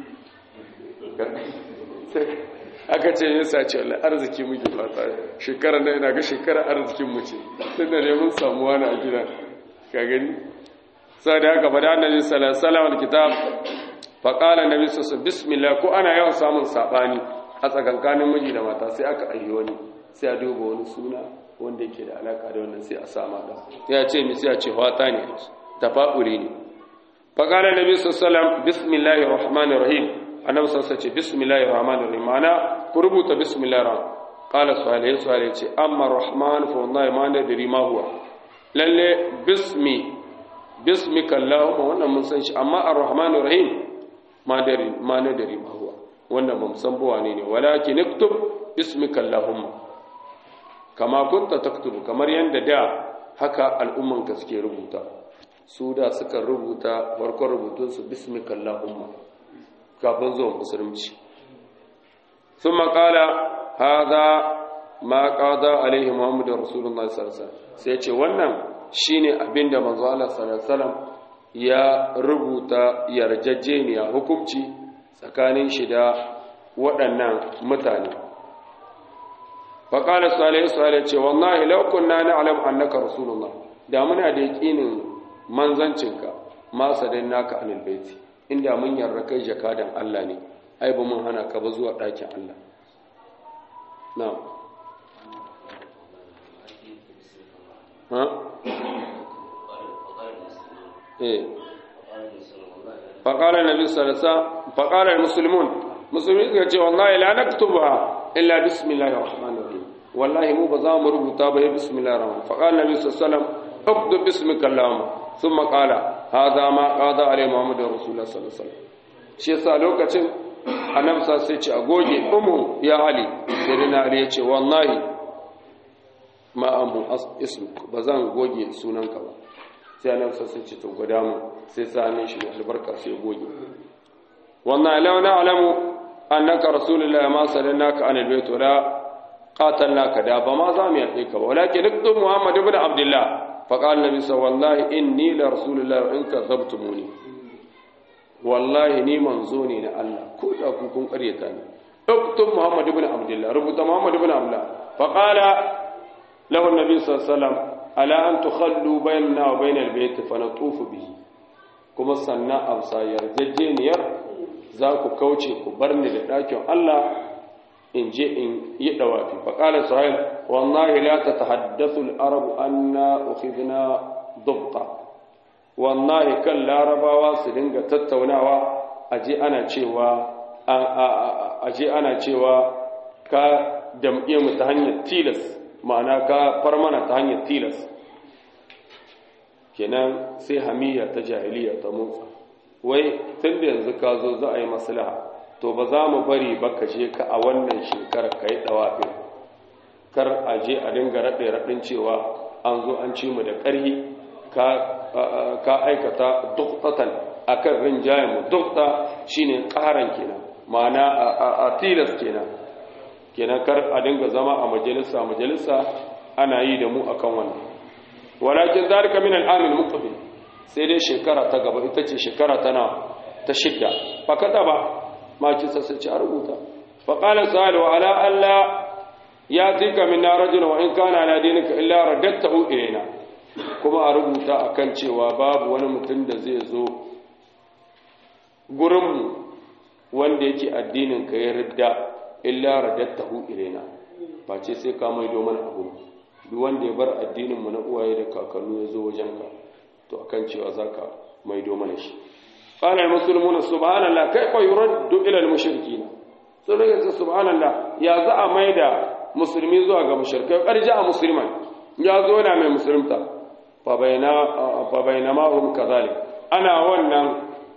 [SPEAKER 1] aka ce ya sace wala arziki muke fata shekarar da ina ga shekarar arzikin mu ce tun da neman samuwa na gida ka gani sai da haka bada annabi sallallahu alaihi wasallam kitab fa qala annabi sallallahu bismillah ko ana yawan samun sabani a tsakankanin miji da mata sai aka ayyi wani sai a duba wani suna wanda yake da alaka da wannan sai a sama da ya ce mi sai a ce wata ne tafa'uri ne fa qala nabi sallallahu bismillahir rahmanir rahim annabi sallallahu ce bismillahir rahmanir rahim ana ku rubuta bismillahir rahman qala salih salih ce amma rahman fa wallahi ma nadri ma huwa lalle bismi bismika allahumma wannan mun san shi amma ar-rahmanir rahim ma nadri ma nadri ma huwa wannan ba mu san buwa ne ne walakin iktub bismika allahumma kama kunta taktubu kamar yadda da haka al'ummanka suke rubuta su da suka rubuta farkon rubutunsu bismika Allahumma kafin zuwan musulunci sun makala haza ma ƙada alaihi muhammadu rasulullah sarsa sai ce wannan shine abinda manzo Allah sallallahu ya rubuta yarjejeniya hukunci tsakanin shi da waɗannan mutane faƙalar salihu salihu ce wallahi laukun na na'alam annaka rasulullah da muna da yaƙinin manzancinka ma sadin naka anil baiti inda mun yarda kai jakadan Allah ne ai ba mun hana ka ba zuwa ɗakin Allah na ha eh faƙalar nabi sallallahu faƙalar musulmun musulmi suka ce wallahi la naktuba illa bismillahir rahmanir rahim wallahi mu ba za mu rubuta ba ya bismillahir rahman fa qala nabi sallallahu اكتب باسمك اللهم ثم قال هذا ما قضى عليه محمد رسول الله صلى الله عليه وسلم shi yasa lokacin annabi sa sai ce a goge umu ya ali sai na ali ya ce wallahi ma amu ismuk ba zan goge sunanka ba sai annabi sa sai ce to gwada mu sai sa hannun shi albarka sai goge wannan law na alamu annaka rasulullah ma sallallahu an albayt wala qatalnaka da ba ma za mu yaɗe ka ba walakin iktu muhammad ibn abdullah faqala nabi sallallahu wallahi inni la rasulullah in kadzabtumuni wallahi ni manzo ne na Allah ko da ku kun ƙaryata ni اكتب محمد بن عبد الله ربط محمد بن عبد الله فقال له النبي صلى الله عليه وسلم ألا أن تخلوا بيننا وبين البيت فنطوف به كما سنة أبصا يرججينير ذاك كوشي كبرني لكن الله إن جئ إن يدوافي فقال سهيل والله لا تتحدث العرب أن أخذنا ضبطا والله كان لا ربا سدنغ تتوناوا أجي أنا cewa aje ana cewa ka damƙe mu ta hanyar tilas ma'ana ka far mana ta hanyar tilas kenan sai hamiya ta jahiliya ta motsa wai tun da yanzu ka zo za a yi maslaha to ba za mu bari ba ka je ka a wannan shekarar ka yi ɗawafi kar a je a dinga raɗe raɗin cewa an zo an ci mu da ƙarhi ka aikata duktatan akan rinjayen mu dukta shine ƙaran kenan ma'ana a tilas kenan kenan kar a dinga zama a majalisa majalisa ana yi da mu akan wannan walakin zalika min al-amil muqbil sai dai shekara ta gaba ita ce shekara tana ta shidda fa kada ba ma ki sai ci a rubuta fa qala sa'al wa ala alla yatika min rajul wa in kana ala dinika illa raddattahu ilayna kuma a rubuta akan cewa babu wani mutum da zai zo gurin mu wanda yake addinin ka ya ridda illa radattahu ilaina face sai ka maido mana abu duk wanda ya bar addinin mu na uwaye da kakannu ya zo wajen ka to akan cewa zaka maido mana shi qala al-muslimuna subhanallah kayfa yuraddu ila al-mushrikeen sun rage subhanallah ya za a maida musulmi zuwa ga mushrikai karja a musulman ya zo na mai musulunta fa bayna fa bainama hum kadhalik ana wannan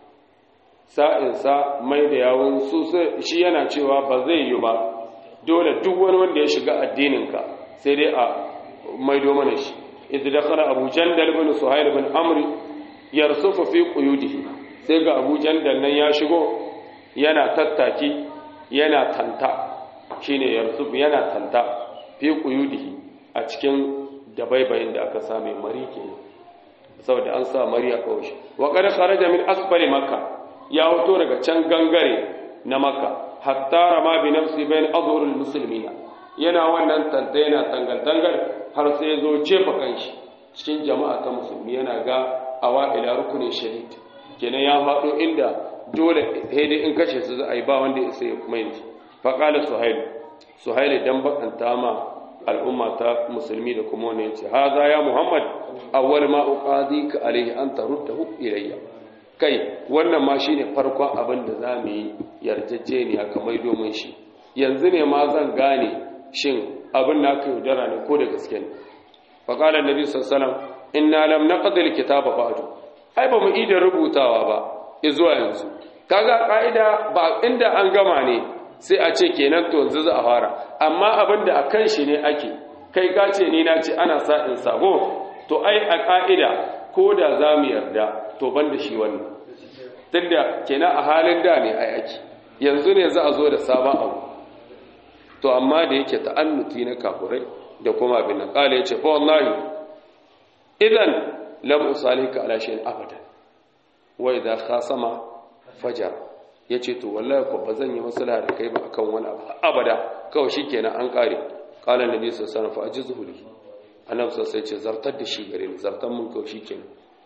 [SPEAKER 1] sa'insa mai da yawon su shi yana cewa ba zai yi ba dole duk wani wanda ya shiga addininka sai dai a maido mana shi idan da kara abu jandal bin suhail bin amri yarsufa fi quyudihi sai ga abu jandal nan ya shigo yana tattaki yana tanta shine yarsuf yana tanta fi quyudihi a cikin dabaibayin da aka same mari kenan saboda an sa mari a kawai wa qad kharaja min asfali makkah ya wato daga can gangare na maka hatta rama bi nafsi bain azhurul muslimina yana wannan tanta yana tangal-tangal har sai zo jefa kanshi cikin jama'a ta musulmi yana ga awa ila rukunin shadid kenan ya faɗo inda dole dai in kashe su za a yi ba wanda ya sai kuma yanzu fa qala suhail suhail dan bakanta ma al'umma ta musulmi da kuma wani yace haza ya muhammad awwal ma uqadika alayhi an taruddahu ilayya kai wannan ma shine farkon abin da za mu yi yarjejeniya kamar domin shi yanzu ne ma zan gane shin abin na ka yaudara ne ko da gaske ne faƙalar nabi sassalam inna lam naqdil kitaba ba'du ai ba mu ida rubutawa ba zuwa yanzu kaga ka'ida ba inda an gama ne sai a ce kenan to yanzu za a fara amma abin da akan shi ne ake kai ka ce ni na ce ana sa in sabo to ai a ka'ida ko da za mu yarda to ban da shi wannan duk da kenan a halin da ne ai ake yanzu ne za a zo da sabon abu to amma da yake ta'annuti na kafurai da kuma abin nan kala yace fa wallahi idan lam usalika ala shay'in abadan wa idha khasama fajar yace to wallahi ko bazan yi maslaha da kai ba akan wani abu abada kawai shikenan an kare qala nabi sallallahu alaihi wasallam fa ajizhu li annabi sallallahu alaihi wasallam zartar da shi gare ni zartar mun kawai shikenan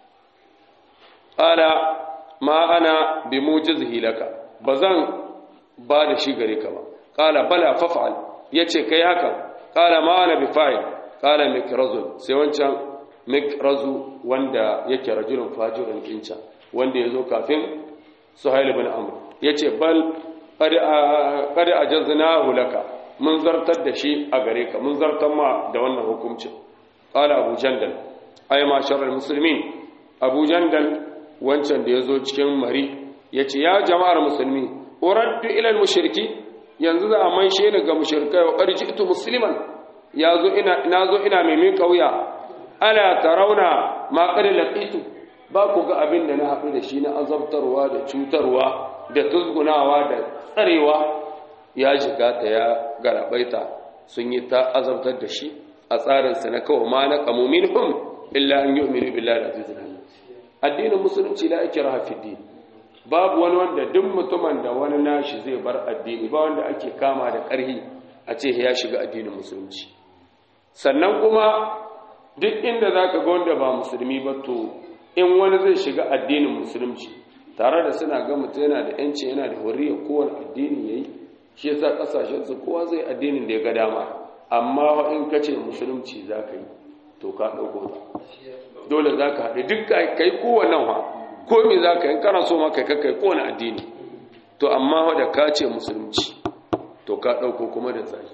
[SPEAKER 1] qala ma ana bi mujizhi laka bazan ba da shi gare ka ba qala bala faf'al yace kai haka qala ma ana bi fa'il qala mikrazun sai wancan mikrazu wanda yake rajulun fajirun kinca wanda yazo kafin suhail ibn amr yace bal qad qad ajaznahu laka mun zartar da shi a gare ka mun zartar ma da wannan hukuncin qala abu jandal ay masharal muslimin abu jandal wancan da yazo cikin mari yace ya jama'ar musulmi uraddu ila al mushriki yanzu za a maishe ni ga mushrikai wa qad ji'tu musliman yazo ina nazo ina mai min kauya ala tarawna ma qad laqitu ba ku ga abin da na haɗu da shi na azabtarwa da cutarwa da tuzgunawa da tsarewa ya shiga ta ya garabaita sun yi ta azabtar da shi a tsarinsa na kawo ma na kamomin hum illa an yi umaru billahi da azizin addinin musulunci la ake raha din babu wani wanda duk mutumin da wani nashi zai bar addini ba wanda ake kama da ƙarhi a ce ya shiga addinin musulunci sannan kuma duk inda za ka ga wanda ba musulmi ba to in wani zai shiga addinin musulunci tare da suna ga mutum yana da yanci yana da hurriya kowane addini ya yi shi yasa kasashensu kowa zai addinin da ya ga dama amma in ka ce musulunci za ka yi to ka ɗauko ta dole za ka haɗe duk ka yi kowane ha ko me za ka yi kana so ma kai kai kowane addini to amma da ka ce musulunci to ka ɗauko kuma da zai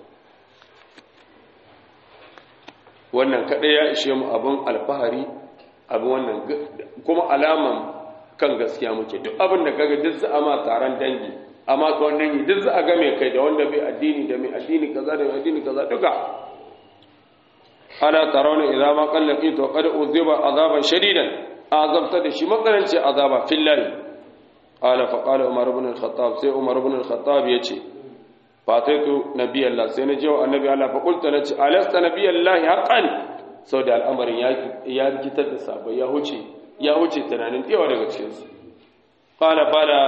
[SPEAKER 1] wannan kaɗai ya ishe mu abin alfahari abin wannan kuma alaman kan gaskiya muke duk abin da kaga duk za a ma taron dangi amma ka wannan yi duk za a game kai da wanda bai addini da mai addini kaza da mai addini kaza duka ala tarawna idza ma qallaqi to qad uziba azaban shadidan azabta da shi makaranci azaba fillahi qala fa qala umar ibn al-khattab sai umar ibn al-khattab yace fataitu nabiyallah sai na jewa annabi Allah fa qultu nace alasta nabiyallahi haqqan sau da al'amarin ya rikitar da sabai ya huce ya huce tunanin yawa daga cikinsu qala bala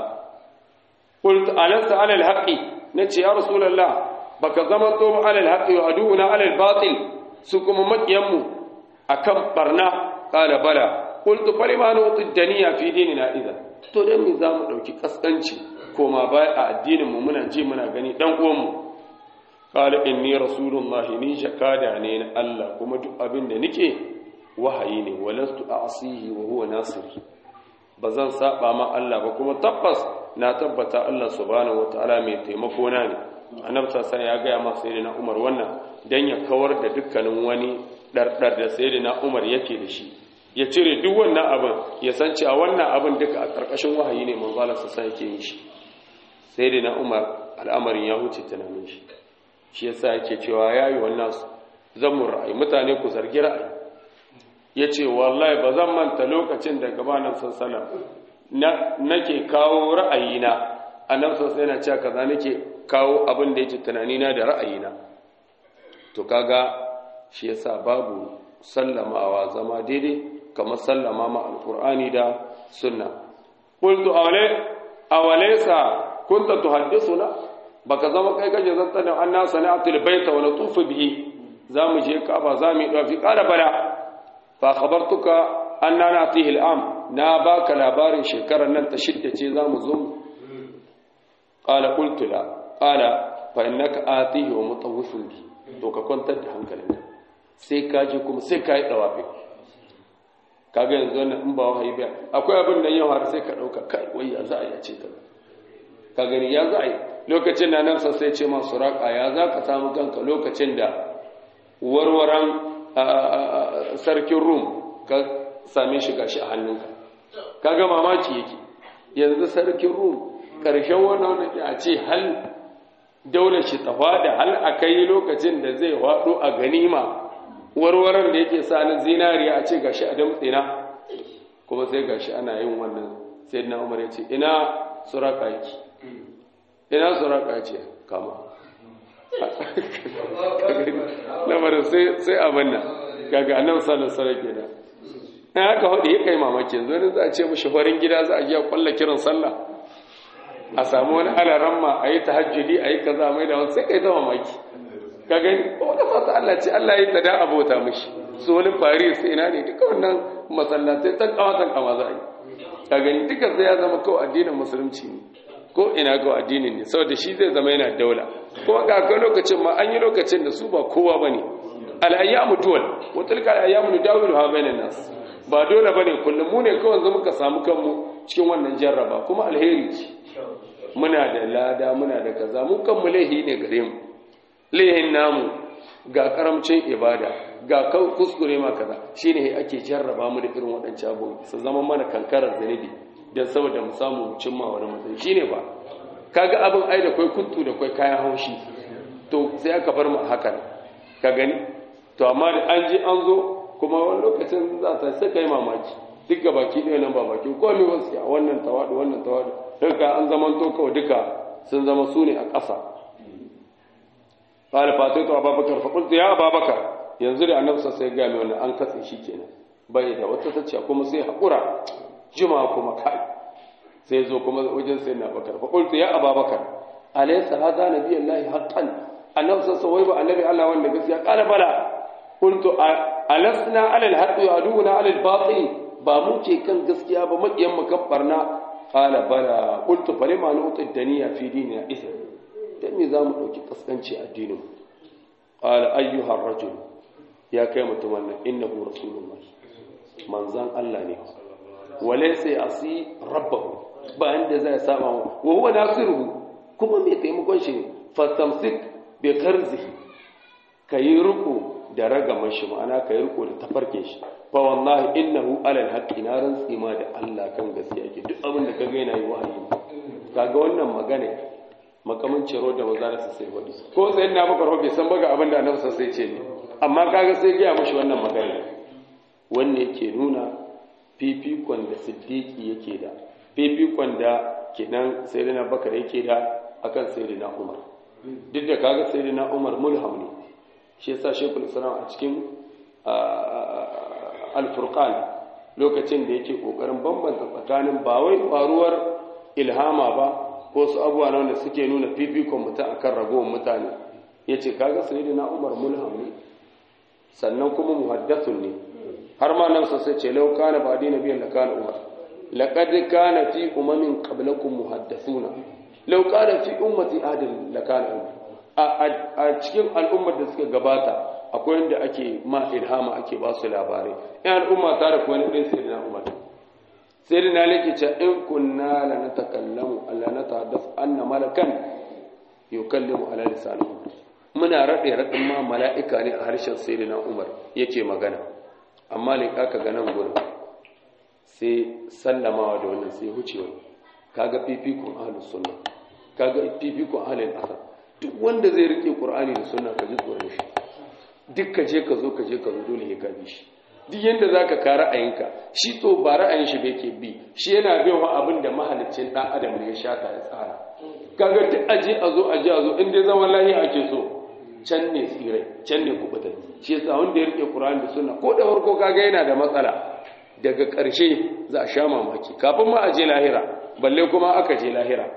[SPEAKER 1] qult alasta ala alhaqi nace ya rasulullah baka zama to ala alhaqi wa aduna ala albatil su kuma makiyanmu akan barna qala bala qultu falima nuti daniya fi dinina idza to dan me zamu dauki kaskanci koma baya a addinin mu muna ji muna gani dan uwan mu qala inni rasulullahi ni jakada ne na Allah kuma duk abin da nike wahayi ne walastu a'sihi wa huwa nasiri bazan saba ma Allah ba kuma tabbas na tabbata Allah subhanahu wataala mai taimako na ne annabi sai ya ga ma sayyidina Umar wannan dan ya kawar da dukkanin wani dardar da sayyidina Umar yake da shi ya cire duk wannan abin ya san cewa wannan abin duka a karkashin wahayi ne manzo Allah sai yake yin shi sayyidina Umar al'amarin ya huce tunanin shi shi yasa yake cewa yayi wannan zamu ra'ayi mutane ku zargi ra'ayi yace wallahi ba zan manta lokacin da gabanin sallallahu na nake kawo ra'ayina annabi sallallahu yana cewa kaza nake kawo abin da yake tunanina da ra'ayina to kaga shi yasa babu sallamawa zama daidai kamar sallama ma alqur'ani da sunna qultu awle awalaysa kunta tuhaddithuna baka zama kai kaje zanta da anna sana'atul baita wa natufu bihi zamu je kaba zamu yi dafi qala bala fa khabartuka anna natihi al'am na baka labarin shekarar nan ta shidda ce zamu zo qala qultu la qala fa innaka atihi wa mutawwifun bi to ka kwantar da hankalinka sai ka je kuma sai ka yi dawafi kaga yanzu wannan in ba wahayi ba akwai abin da yau har sai ka dauka kai wai ya za a yi ce ka ka gani ya za a yi lokacin da nan sai ce masu raƙa ya za ka samu kanka lokacin da warwaran sarkin rum ka same shi gashi a hannunka kaga mamaki yake yanzu sarkin rum ƙarshen wannan wanda a ce hal daular shi tafa da hal a kai lokacin da zai haɗo a ganima warwaran da yake sa na zinariya a ce gashi a damtsina kuma sai gashi ana yin wannan sai na umar ya ce ina suraka yake ina suraka ce kama lamarin sai abin nan gaga annan sallar sarar gida na haka hudu ya kai mamaki yanzu za a ce mashi farin gida za a yi kwallo kiran sallah a samu wani alaran ma a yi tahajjudi a yi kaza mai da wani sai kai ta mamaki ka gani wani fata Allah ce Allah ya yi ta da abota mashi su wani paris ina ne duka wannan masallatai tan kama tan kama za a yi ka gani duka sai ya zama kawai addinin musulunci ne ko ina ga addinin ne saboda shi zai zama yana daula kuma ga akwai lokacin ma an yi lokacin da su ba kowa bane al-ayyamu duwal wa tilka al-ayyamu nudawilu ha bainan nas ba dole bane kullum mu ne kawai zama muka samu kanmu cikin wannan jarraba kuma alheri ce muna da lada muna da kaza mu kanmu laihi ne gare mu laihin namu ga karamcin ibada ga kuskure ma kaza shine ake jarraba mu da irin waɗancan abubuwa su zama mana kankarar zanibi don saboda mu samu cimma wani matsayi shine ba kaga abin ai da kai kuttu da kai kayan haushi to sai aka bar mu haka ka gani to amma da an ji an zo kuma wani lokacin za ta sai kai mamaki duk ga baki ɗaya nan ba baki ko me wasu a wannan tawadu wannan tawadu duka an zaman to kawai duka sun zama su ne a ƙasa qala fataitu ababakar fa qultu ya ababakar yanzu da annabi sai ga mai wannan an katse shi kenan bai da wata tacciya kuma sai hakura juma kuma kai sai zo kuma wajen sai na bakar fa qultu ya ababakar alaysa hadha nabiyallahi haqqan annabi sai wai ba annabi Allah wanda gaskiya qala bala qultu alasna ala alhaqqi wa aduna ala albatil ba mu ce kan gaskiya ba makiyan mu kan barna qala bala qultu fa lima nu'ti daniya fi dinina isa dan me zamu dauki kaskanci addinin qala ayyuha ar-rajul ya kai mutumin nan innahu rasulullah manzan Allah ne walaysa yasi rabbahu ba inda zai saba wa huwa nasiruhu kuma mai taimakon shi fastamsik bi karzihi kayi riko da ragaman shi ma'ana kayi riko da tafarkin shi fa wallahi innahu alal haqqi na rantsi ma da Allah kan gaskiya yake duk abin da kaga yana yi wahayi kaga wannan magana makamin ciro da maza da sai wadi ko sai na maka bai san baga abin da annabi sai ce ne amma kaga sai ga mashi wannan magana wanne yake nuna fifikon da siddiqi yake da fifikon da kenan sayyidina bakar yake da akan sayyidina umar duk da kaga sayyidina umar mulham ne shi yasa shekul islam a cikin al-furqan lokacin da yake kokarin bambanta tsakanin ba wai faruwar ilhama ba ko su abubuwa na wanda suke nuna fifikon mutum akan ragowar mutane yace kaga sayyidina umar mulham ne sannan kuma muhaddathun ne har ma nan sai ce law kana ba dina biyan da kana umar laqad kana fi umamin qablakum muhaddathuna law kana fi ummati adil la kana umar a cikin al'ummar da suka gabata akwai wanda ake ma ilhama ake ba su labarai in al'umma ta da kuwa ɗin sai na umar sai da na lake ce in kunna la na takallamu Allah na tahaddas anna malakan yukallimu ala lisanihi muna raɗe raɗin ma mala'ika ne a harshen sai na umar yake magana amma ne ka ga nan gurin sai sallamawa da wannan sai hucewa kaga fifikun ahlus sunna kaga fifikun ahlul asar duk wanda zai rike qur'ani da sunna ka ji tsoron shi duk ka je ka zo ka je ka zo dole ya gabi shi duk yanda zaka ka ra'ayinka shi to ba ra'ayin shi bai ke bi shi yana bin wa abin da mahaliccin dan adam ne ya shata ya tsara kaga duk aje a zo aje a zo in dai zaman lahiya ake so can ne tsirai can ne kubutar shi yasa wanda ya rike qur'ani da sunna ko da farko kaga yana da matsala daga ƙarshe za a sha mamaki kafin ma a je lahira balle kuma aka je lahira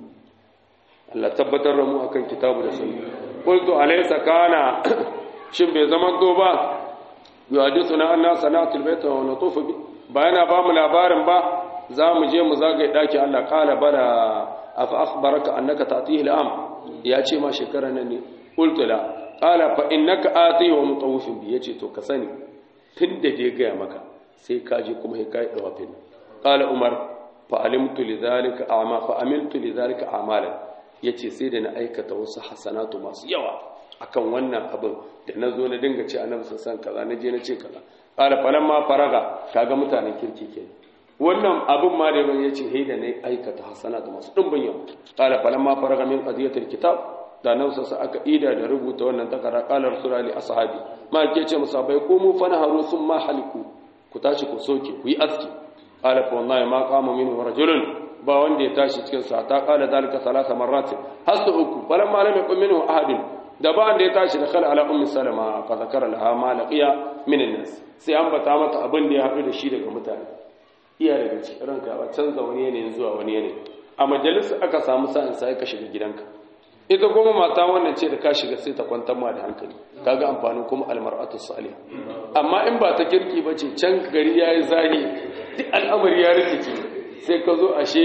[SPEAKER 1] Allah tabbatar da mu akan kitabu da sunna qultu alaysa kana shin bai zaman to ba yuhadithuna anna sanatul bayt wa natufu bi bayana ba mu labarin ba za mu je mu zagaye daki Allah qala bala afa akhbaraka annaka ta'tihi al'am ya ce ma shekara nan ne qultu la qala fa innaka atihi wa mutawifin bi yace to ka sani tunda dai ga maka sai ka je kuma sai kai dawafin qala umar fa alimtu lidhalika a'ma fa amiltu lidhalika a'malan ya ce sai da na aikata wasu hasanatu masu yawa akan wannan abin da na zo na dinga ce annabi sassan kaza na je na ce kaza ƙara falan ma faraga kaga mutanen kirki ke wannan abin ma da ya ce hei da na aikata hasanatu masu ɗumbin yawa ƙara falan ma faraga min qadiyatul kitab da nan sassa aka ida da rubuta wannan takara qala rasulullahi ashabi ma ke ce musabai ko mu fana haru sun ma haliku ku tashi ku soke ku yi aski qala fa wallahi ma qama minhu rajulun ba wanda ya tashi cikin sa ta kala zalika salasa marratin hasu uku falamma lam yakun minhu ahadin da ba wanda ya tashi da khala ala ummi salama fa zakara laha ma laqiya min an-nas sai an bata mata abin da ya hadu da shi daga mutane iya daga cikin ranka ba canza wani yanayin zuwa wani yanayi a majalisa aka samu sa'in sai ka shiga gidanka ita kuma mata wannan ce da ka shiga sai ta kwantar ma da hankali kaga amfanin kuma almar'atu salih amma in ba ta kirki bace can gari yayi zahi duk al'amari ya rikice sai ka zo ashe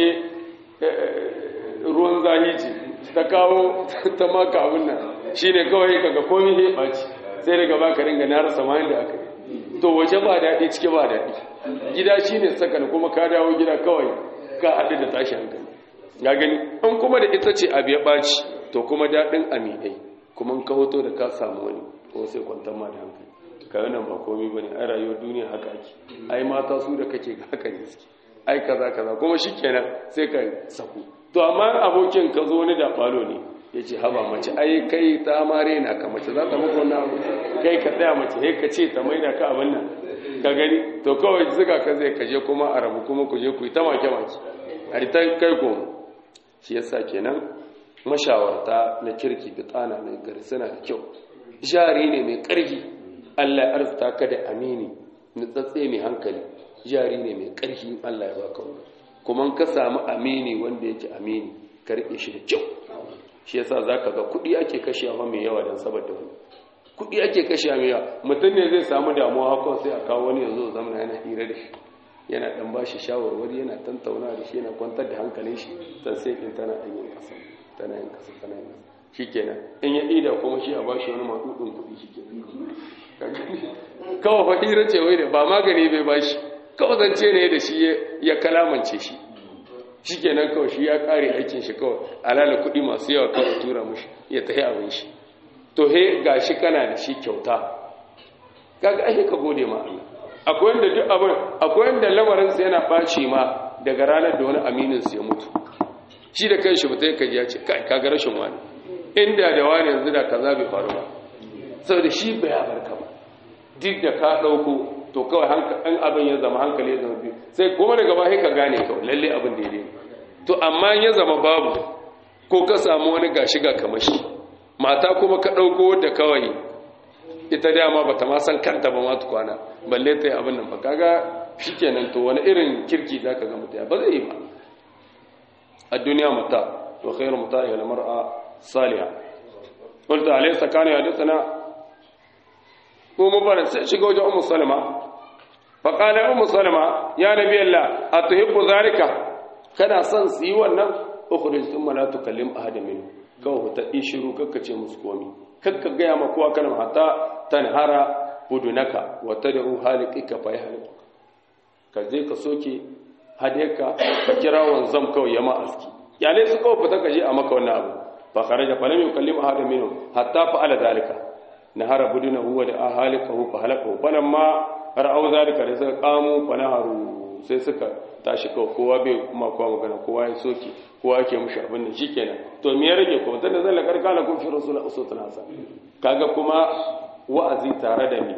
[SPEAKER 1] ruwan zahi ce ta kawo ta maka abin nan shi ne kawai kaga komi ya ɓaci sai daga baka ringa na rasa ma da aka yi to waje ba daɗi cike ba daɗi gida shi ne sakan kuma ka dawo gida kawai ka haɗu da tashi hankali ya gani in kuma da ita ce abu ya ɓaci to kuma daɗin aminai kuma ka hoto da ka samu wani ko sai kwantar ma da hankali ka nan ba komai bane ai rayuwar duniya haka ake ai mata su da kake ga haka ne suke ai kaza kaza kuma shikenan sai ka saku to amma abokin ka zo ni da balo ne yace haba mace ai kai ta mare na ka mace za ta maka wannan abu kai ka tsaya mace sai ka ce ta maida ka abin nan ka gani to kawai zuga ka zai kaje kuma a rabu kuma ku je ku yi ta make make a ta kai ko shi yasa kenan mashawarta na kirki da tsana na gari suna da kyau jari ne mai ƙarfi Allah ya arzuta ka da amini nutsatse mai hankali jari ne mai ƙarfi Allah ya baka wani kuma ka samu amini wanda yake amini ka riƙe shi da kyau shi yasa zaka ga kuɗi ake kashewa mai yawa don saboda wani kuɗi ake kashewa mai yawa mutum ne zai samu damuwa haka sai a kawo wani yanzu zamana yana hira da shi yana dan ba shi shawarwari yana tantauna da shi yana kwantar da hankalin shi san sai in tana ɗan yin ƙasa tana yin ƙasa tana yin ƙasa shi kenan in ya ida kuma shi a ba shi wani maɗuɗin kuɗi shi kenan kawai fa hira ce wai da ba magani bai ba shi kawai zance ne da shi ya kalamance shi shi kenan kawai shi ya ƙare aikin shi kawai alala kuɗi masu yawa kawai tura mushi ya tafi abin shi to he ga shi kana da shi kyauta kaga ake ka gode ma Allah akwai wanda duk abin akwai wanda lamarinsa yana ɓaci ma daga ranar da wani amininsu ya mutu shi da kan shi mutai kaji ya ce kai kaga rashin wani inda da wani yanzu da kaza bai faru ba saboda shi bai ya barka ba duk da ka ɗauko to kawai an abin ya zama hankali ya zama biyu sai kuma daga ba ka gane kawai lalle abin da ya daina to amma ya zama babu ko ka samu wani gashi ga kamashi mata kuma ka ɗauko da kawai ita dama bata ma san kanta ba ma tukwana balle ta yi abin nan ba kaga shikenan to wani irin kirki zaka ga mutaya ba zai yi ba a duniya mata wa khairu mata ila mar'a salihah qultu alaysa kana yadithana ko mu bana sai shiga wajen ummu salama fa qala ummu salama ya nabi allah atuhibbu zalika kana son su yi wannan ukhrij thumma la tukallim ahadan minhu kawai ta ishiru kakkace musu komi kakka gaya ma kowa kana hatta tanhara budunaka wa tad'u haliqika fa yahliq ka je ka soke hadeka ka kira wanzam kawai ya ma aski yale su kawai fita ka je a maka wannan abu fa kharaja fa lam yukallim ahad minhum hatta fa'ala zalika nahara budunahu wa da'a haliqahu fa halaqahu falamma ra'aw zalika da suka qamu fa naharu sai suka tashi kawai kowa bai kuma kowa magana kowa ya soke kowa yake mushi abin da shikenan to me ya rage kuma tunda zalla karkala kun fi rasul usutun hasan kaga kuma wa'azi tare da ni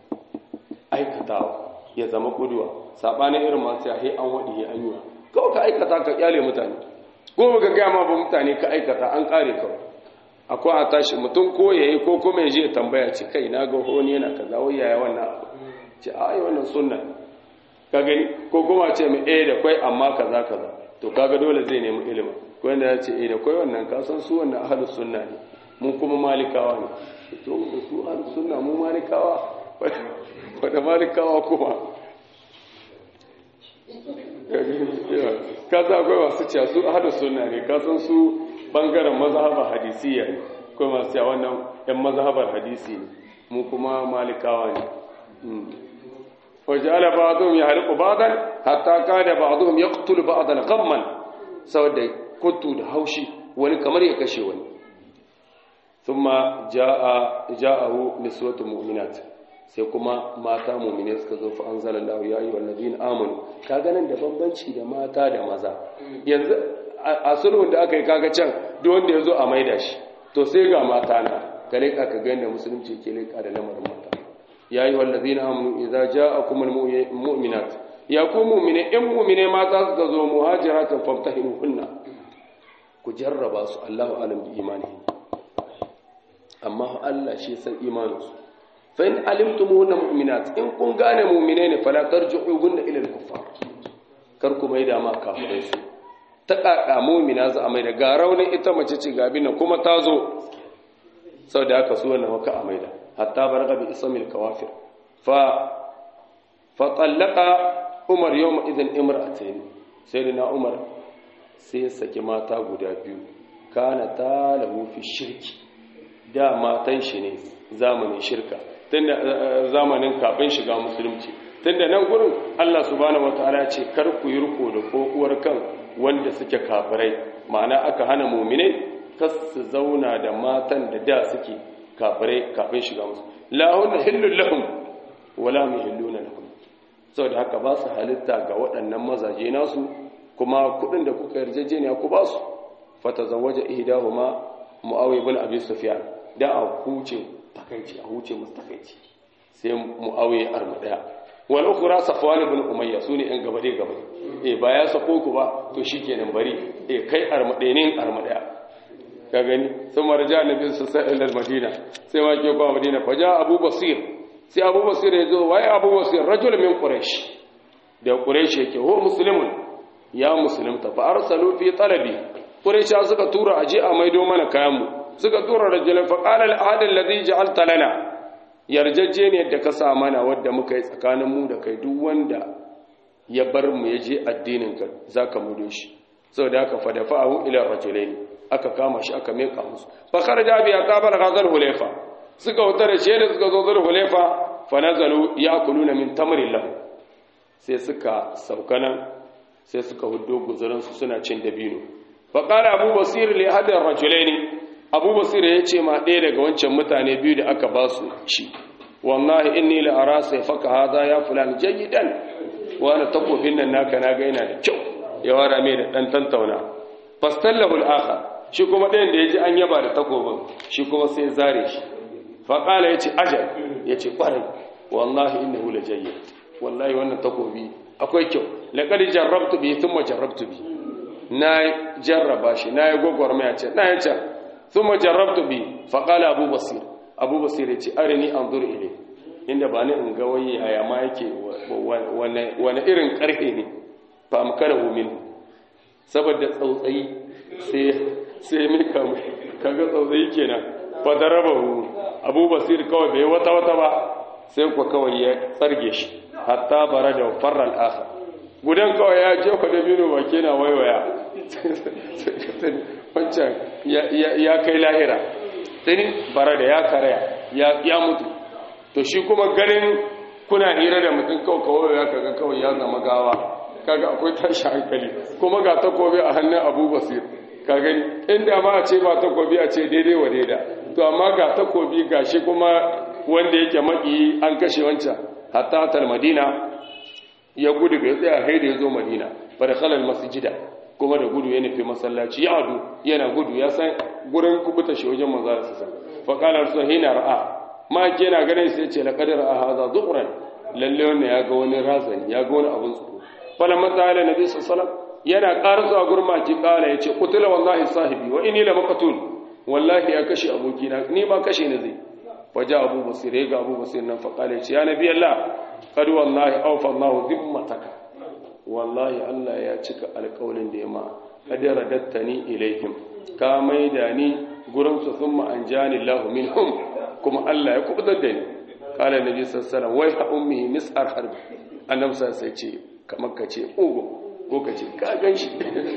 [SPEAKER 1] aikatawa ya zama kuduwa sabanin irin masu ya an wadi ya anyuwa kawai ka aikata ka kyale mutane ko ka ga ma ba mutane ka aikata an kare kawai akwai a tashi mutum ko yayi ko kuma ya je tambaya ce kai na ga honi yana kaza wai yaya wannan abu ce ai wannan sunna ka gani ko kuma ce mai eh da kwai amma kaza kaza to kaga dole zai nemi ilimi ko wanda ya ce eh da kwai wannan ka san su wannan ahlus sunna ne mun kuma malikawa ne to su ahlus sunna mu malikawa wanda malikawa kuma ka san akwai masu cewa su ahlus sunna ne ka san su bangaren mazhabar hadisiyya ne akwai masu cewa wannan yan mazhabar hadisi ne mu kuma malikawa ne وجعل بعضهم يحرق بعضا حتى كان بعضهم يقتل بعضا غما saboda kuntu da haushi wani kamar ya kashe wani thumma jaa jaahu niswatu mu'minat sai kuma mata mu'mine suka zo fa anzalallahu ya ayyuhal ladina amanu kaga nan da bambanci da mata da maza yanzu a sulhun da aka yi kaga can duk wanda yazo a maida shi to sai ga mata na kale ka ga yanda musulunci ke leka da lamarin mata ya yi wallazi na amunu idza ja'akum almu'minat ya ku mu'mine in mu'mine mata suka zo muhajiratan famtahinuhunna ku jarraba su Allahu alam bi imani amma Allah shi san imaninsu fa in alimtumuhunna mu'minat in kun gane mu'mine ne fala tarji'uhunna ila al-kuffar kar ku maida ma kafirai su ta kaka mu'mina za a maida ga raunin ita mace ce ga bin kuma ta zo saboda haka su wannan waka a maida حتى بلغ باسم الكوافر ف فطلق عمر يومئذ امرأتين سيدنا عمر sai saki mata guda biyu kana talahu fi shirki da matan shi ne zamanin shirka tunda zamanin kafin shiga musulunci tunda nan gurin Allah subhanahu wataala ce kar ku yi riko da kokuwar kan wanda suke kafirai ma'ana aka hana mu'minai kas su zauna da matan da da suke kafirai kafin shiga musu la hunna hillul lahum wala hum yahilluna lahum saboda haka ba su halitta ga waɗannan mazaje nasu kuma kuɗin da kuka yarjejeniya ku ba su fatazawwaja ihdahuma muawiya ibn abi sufyan da a huce takaici a huce musu takaici sai muawiya arma daya wal ukhra safwan ibn umayya sune yan gaba dai gaba eh ba ya sako ku ba to shikenan bari eh kai arma daya ne arma daya ka gani sun marja annabi sallallahu alaihi madina sai ma ke kwa madina fa ja abu basir sai abu basir ya zo waye abu basir rajul min quraish da quraish yake ho muslimun ya muslimta fa arsalu fi talabi quraish suka tura aje a maido mana kayan mu suka tura rajulan fa qala al ahad alladhi ja'alta lana yarjejje ne da ka sa mana wadda muka yi tsakanin mu da kai duk wanda ya bar mu ya je addinin ka zaka mudo shi saboda haka fa dafa'ahu ila rajulaini aka kama shi aka meka musu fa kharaja bi aqabal ghazal hulayfa suka wuta da shi da suka zo zur hulayfa fa nazalu ya'kuluna min tamrin lahu sai suka saukanan sai suka huddo guzurin su suna cin dabino fa qala abu basir li hadar rajulaini abu basir ya ce ma ɗaya daga wancan mutane biyu da aka ba su ci wallahi inni la ara sayfaka hadha ya fulan jayyidan wa ana takobin nan naka na ga yana da kyau ya wara mai da dan tantauna fastallahu al-akhar shi kuma ɗayan da ya ji an yaba da takobin shi kuma sai zare shi faƙala ya ce ajal ya ce ƙwarai wallahi inna hula jayyar wallahi wannan takobi akwai kyau laƙari jarrabtu bi sun ma jarrabtu bi na jarraba shi na yi gwagwarmaya ce na yi can sun ma jarrabtu bi faƙala abu basir abu basir ya ce arini an zuru ile inda ba ni in ga wani yaya ma yake wani irin ƙarfe ne fa amkara min saboda tsautsayi sai sai mika kaga tsautsayi kenan fa darabahu abu basir kawai bai wata wata ba sai ku kawai ya tsarge shi hatta bara da farral akhar gudan kawai ya jefa da bino ba kenan waiwaya wancan ya kai lahira sai bara da ya karaya ya mutu to shi kuma ganin kuna hira da mutum kawai kawai ya kaga kawai ya zama gawa kaga akwai tashi hankali kuma ga takobi a hannun abu basir ka gani inda ma a ce ba takobi a ce daidai wa daida to amma ga takobi ga shi kuma wanda yake maki an kashe wancan hatta tal madina ya gudu bai tsaya haida ya zo madina bada khalal masjida kuma da gudu ya nufi masallaci ya adu yana gudu ya san gurin kubuta shi wajen manzo da sassa fa qala rasul hina ra'a ma ke na ganin sai ce laqad ra'a hadha zuhran lalle wannan ya ga wani razani ya ga wani abun tsoro falamma ta'ala nabi sallallahu alaihi wasallam yana ƙara zuwa gurmaki ƙara ya ce kutula wallahi sahibi wa ini la maqtul wallahi ya kashe abokina ni ma kashe ni zai faja abu basir ya ga abu basir nan faƙala ya ce ya nabi Allah qad wallahi awfa Allah dhimmataka wallahi Allah ya cika alƙawlin da ya ma qad radattani ilaihim ka maida ni gurin su thumma anjani Allah minhum kuma Allah ya kubutar da ni qala nabi sallallahu alaihi wasallam wai ha ummi mis'ar harbi annabi sai ce kamar ka ce ugo ko ka ce ka gan shi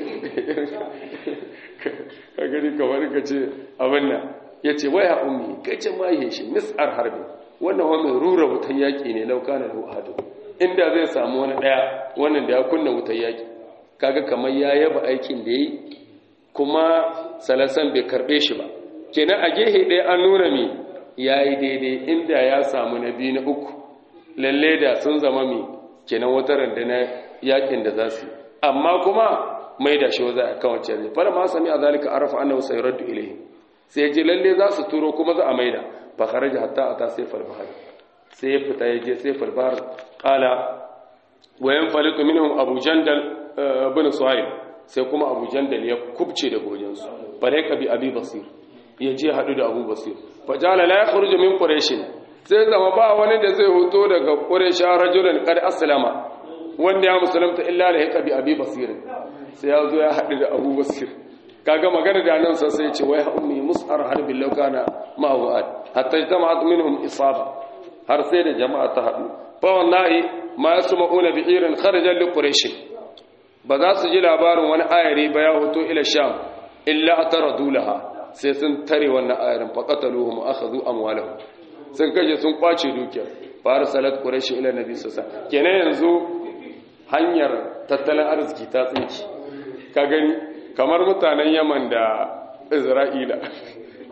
[SPEAKER 1] ka gani kamar ka ce abin nan ya ce wai ha ummi ka ce ma yi shi mis'ar harbi wannan wa mai rura wutan yaƙi ne lauka na hadu inda zai samu wani ɗaya wannan da ya kunna wutan yaƙi kaga kamar ya yaba aikin da ya yi kuma salasan bai karɓe shi ba kenan a gehe ɗaya an nuna mi ya yi daidai inda ya samu na biyu na uku lalle da sun zama mi kenan wata rundunar yaƙin da za su yi amma kuma mai da shi za a kawance zai fara ma sami a zalika arafa annahu sayraddu ilayhi sai ji lalle za su turo kuma za a maida fa kharaja hatta ata sayfal bahr sai ya fita ya je sayfal bahr qala wa yanfaliqu minhum abu jandal ibn suhaib sai kuma abu jandal ya kubce da gojin su falaika bi abi basir ya je hadu da abu basir fa jala la yakhruju min quraish sai zama ba wani da zai hoto daga quraish rajulan qad aslama wanda ya musulunta illa da ya bi abi basirin sai ya zo ya haɗu da abu basir kaga magana da nan sa sai ce wai ummi mus'ar harbin laukana ma'awad hatta jama'at minhum isaba har sai da jama'a ta haɗu fa wallahi ma yasma'una bi irin kharajan li quraish ba za su ji labarin wani ayari ba ya hoto ila sham illa ataradu laha sai sun tare wannan ayarin fa qataluhum akhadhu amwalahum sun kaje sun kwace dukiyar fa arsalat quraish ila nabi sallallahu alaihi wasallam kenan yanzu hanyar tattalin arziki ta tsinki ka gani kamar mutanen yaman da isra'ila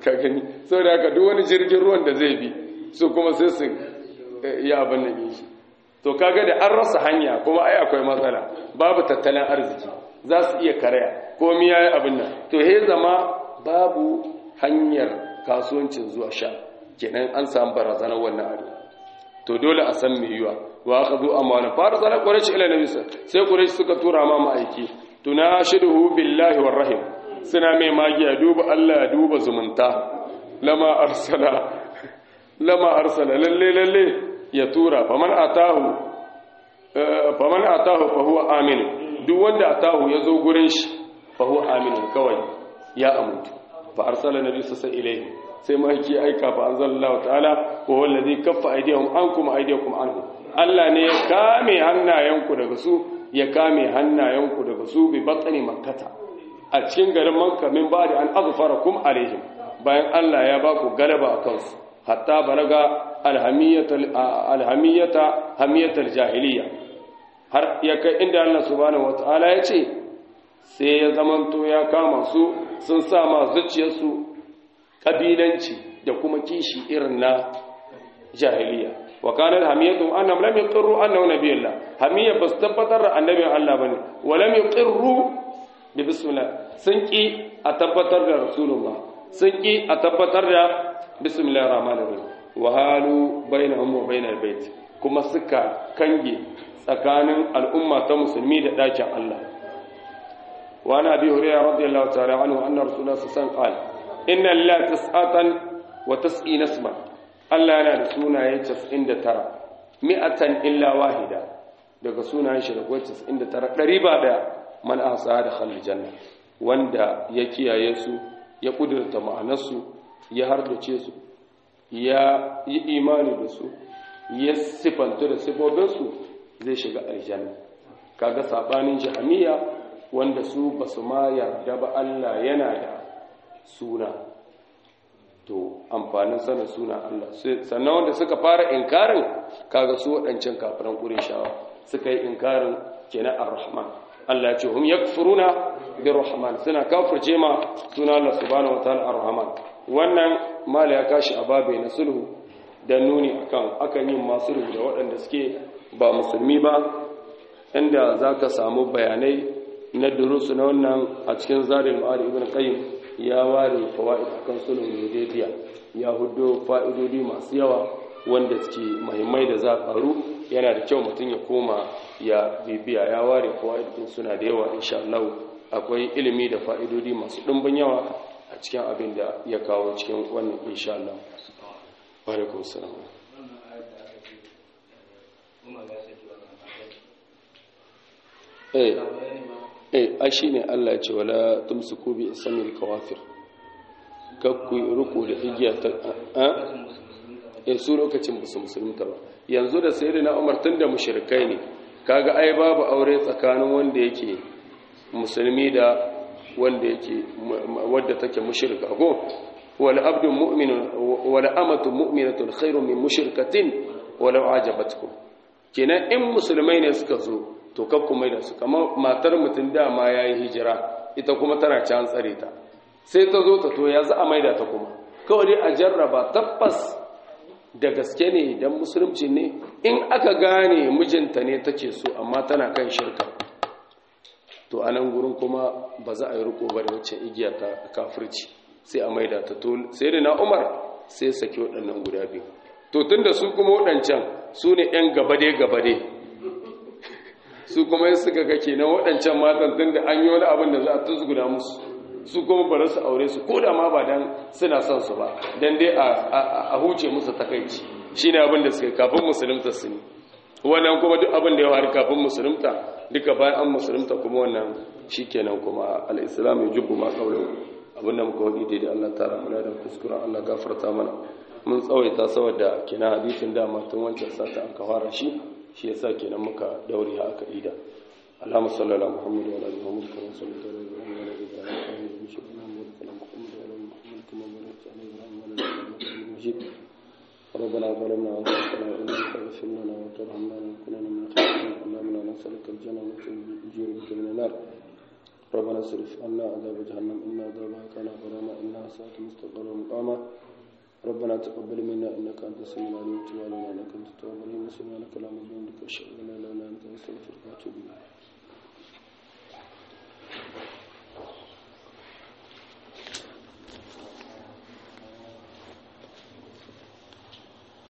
[SPEAKER 1] ka gani saboda haka duk wani jirgin ruwan da zai bi su kuma sai su yi abin nan shi to kaga da an rasa hanya kuma ai akwai matsala babu tattalin arziki za su iya karaya komi yayi abin nan to he zama babu hanyar kasuwancin zuwa sha kenan an samu barazanar wannan abu to dole a san me yiwa wa aka zo amana fara sana quraish ila nabi sai quraish suka tura ma ma'aiki tunashiduhu billahi war rahim suna mai magiya duba Allah duba zumunta lama arsala lama arsala lalle lalle ya tura faman atahu faman atahu fa huwa amin duk wanda atahu ya zo gurin shi fa huwa amin kawai ya amuntu fa arsala nabi sallallahu alaihi sai mahaifi aika fa anzalallahu ta'ala wa huwa alladhi kaffa aydihim ankum aydiyakum anhu Allah ne ya kame hannayenku daga su ya kame hannayenku daga su bi batsani makkata a cikin garin makka min ba'di an azfarakum alaihim bayan Allah ya ba ku galaba a kansu hatta balaga alhamiyata hamiyatar jahiliya har ya kai inda Allah subhanahu wata'ala ya ce sai ya zamanto ya kama su sun sa ma zuciyarsu kabilanci da kuma kishi irin na jahiliya wa kana hamiyatu annam lam yuqirru annahu nabiyullah hamiyya bas tabbatar da annabin Allah bane wa lam yuqirru bi bismillah sun ki a tabbatar da rasulullah sun ki a tabbatar da bismillahir rahmanir rahim wa halu bainahum wa bainal bait kuma suka kange tsakanin al'umma ta musulmi da dakin Allah wa ana bi hurairah radiyallahu ta'ala anhu anna rasulullah sallallahu alaihi wasallam qala inna lillahi tis'atan wa tis'ina isman Allah yana da sunaye 99 mi'atan illa wahida daga sunayen shi da 99 ɗari ba da man ahsa da khalil janna wanda ya kiyaye su ya kudurta ma'anarsu ya hardace su ya yi imani da su ya sifanta da sifofinsu zai shiga aljanna kaga sabanin jahamiya wanda su basu ma yarda ba Allah yana da suna to amfanin sanin suna Allah sannan wanda suka fara inkarin kaga su waɗancan kafiran ƙurishawa suka yi inkarin kenan ar-rahman Allah ya ce hum yakfuruna bir-rahman suna kafirce ma suna Allah subhanahu wataala ar-rahman wannan mala ya kashi a babe na sulhu da nuni akan akan yin ma sulhu da waɗanda suke ba musulmi ba inda zaka samu bayanai na durusu na wannan a cikin zarin ma'ari ibn qayyim ya ware fawaid akan sulhun hudaybiya ya hudo fa'idodi masu yawa wanda suke muhimmai da za karu yana da kyau mutum ya koma ya bibiya ya ware fawaid din suna da yawa insha Allah akwai ilimi da fa'idodi masu dimbin yawa a cikin abin da ya kawo cikin wannan insha Allah wa alaikum salam eh eh ai shine Allah ya ce wala tumsiku bi isamil kawafir kakku ruku da igiya ta a eh su lokacin ba su musulunta ba yanzu da sayyidina Umar tunda mushrikai ne kaga ai babu aure tsakanin wanda yake musulmi da wanda yake wadda take mushrika ko wala abdun mu'minun wala amatun mu'minatun khairun min mushrikatin walau ajabatkum kenan in musulmai ne suka zo to kakku mai da su kamar matar mutum dama ya yi hijira ita kuma tana can tsare ta sai ta zo ta to ya za a maida ta kuma kawai dai a jarraba tabbas da gaske ne don musulunci ne in aka gane mijinta ne take so amma tana kan shirka to a nan gurin kuma ba za a yi riko ba da wacce igiya ta kafirci sai a maida ta to sai da na umar sai saki waɗannan guda biyu to tun da su kuma waɗancan su ne 'yan gabade-gabade su kuma yin suka ga kenan waɗancan matan tun da an yi wani abin da za a tuzguna musu su kuma bari su aure su ko da ma ba dan suna son su ba dan dai a huce musu takaici shine abin da suka kafin musulunta su ne wannan kuma duk abin da ya faru kafin musulunta duka bayan an musulunta kuma wannan shikenan kuma al-islam ya jubbu ma qawlan abin da muka wadi daidai Allah ta rahmana da kuskura Allah gafarta mana mun tsawaita saboda kina hadisin da tun wancan sata an ka fara shi shi yasa kenan muka daure ha aka ida Allahumma salli ala Muhammad wa ala ali Muhammad kama sallaita ala Ibrahim wa ala ali Ibrahim innaka Hamidum Majid Allahumma barik ala Muhammad wa ala ali Muhammad kama barakta ala Ibrahim wa ala ali Ibrahim innaka Hamidum Majid ربنا ظلمنا انفسنا وان لم تغفر لنا وترحمنا لنكونن من الخاسرين اللهم انا نسالك الجنه وتجير بك من النار
[SPEAKER 2] ربنا اصرف عنا عذاب جهنم إن عذابها كان غراما إنها ساءت مستقرا مقاما ربنا تقبل منا إنك أنت السميع العليم وتب علينا إنك أنت التواب الرحيم سبحانك اللهم وبحمدك أشهد أن لا إله إلا أنت أستغفرك وأتوب إليك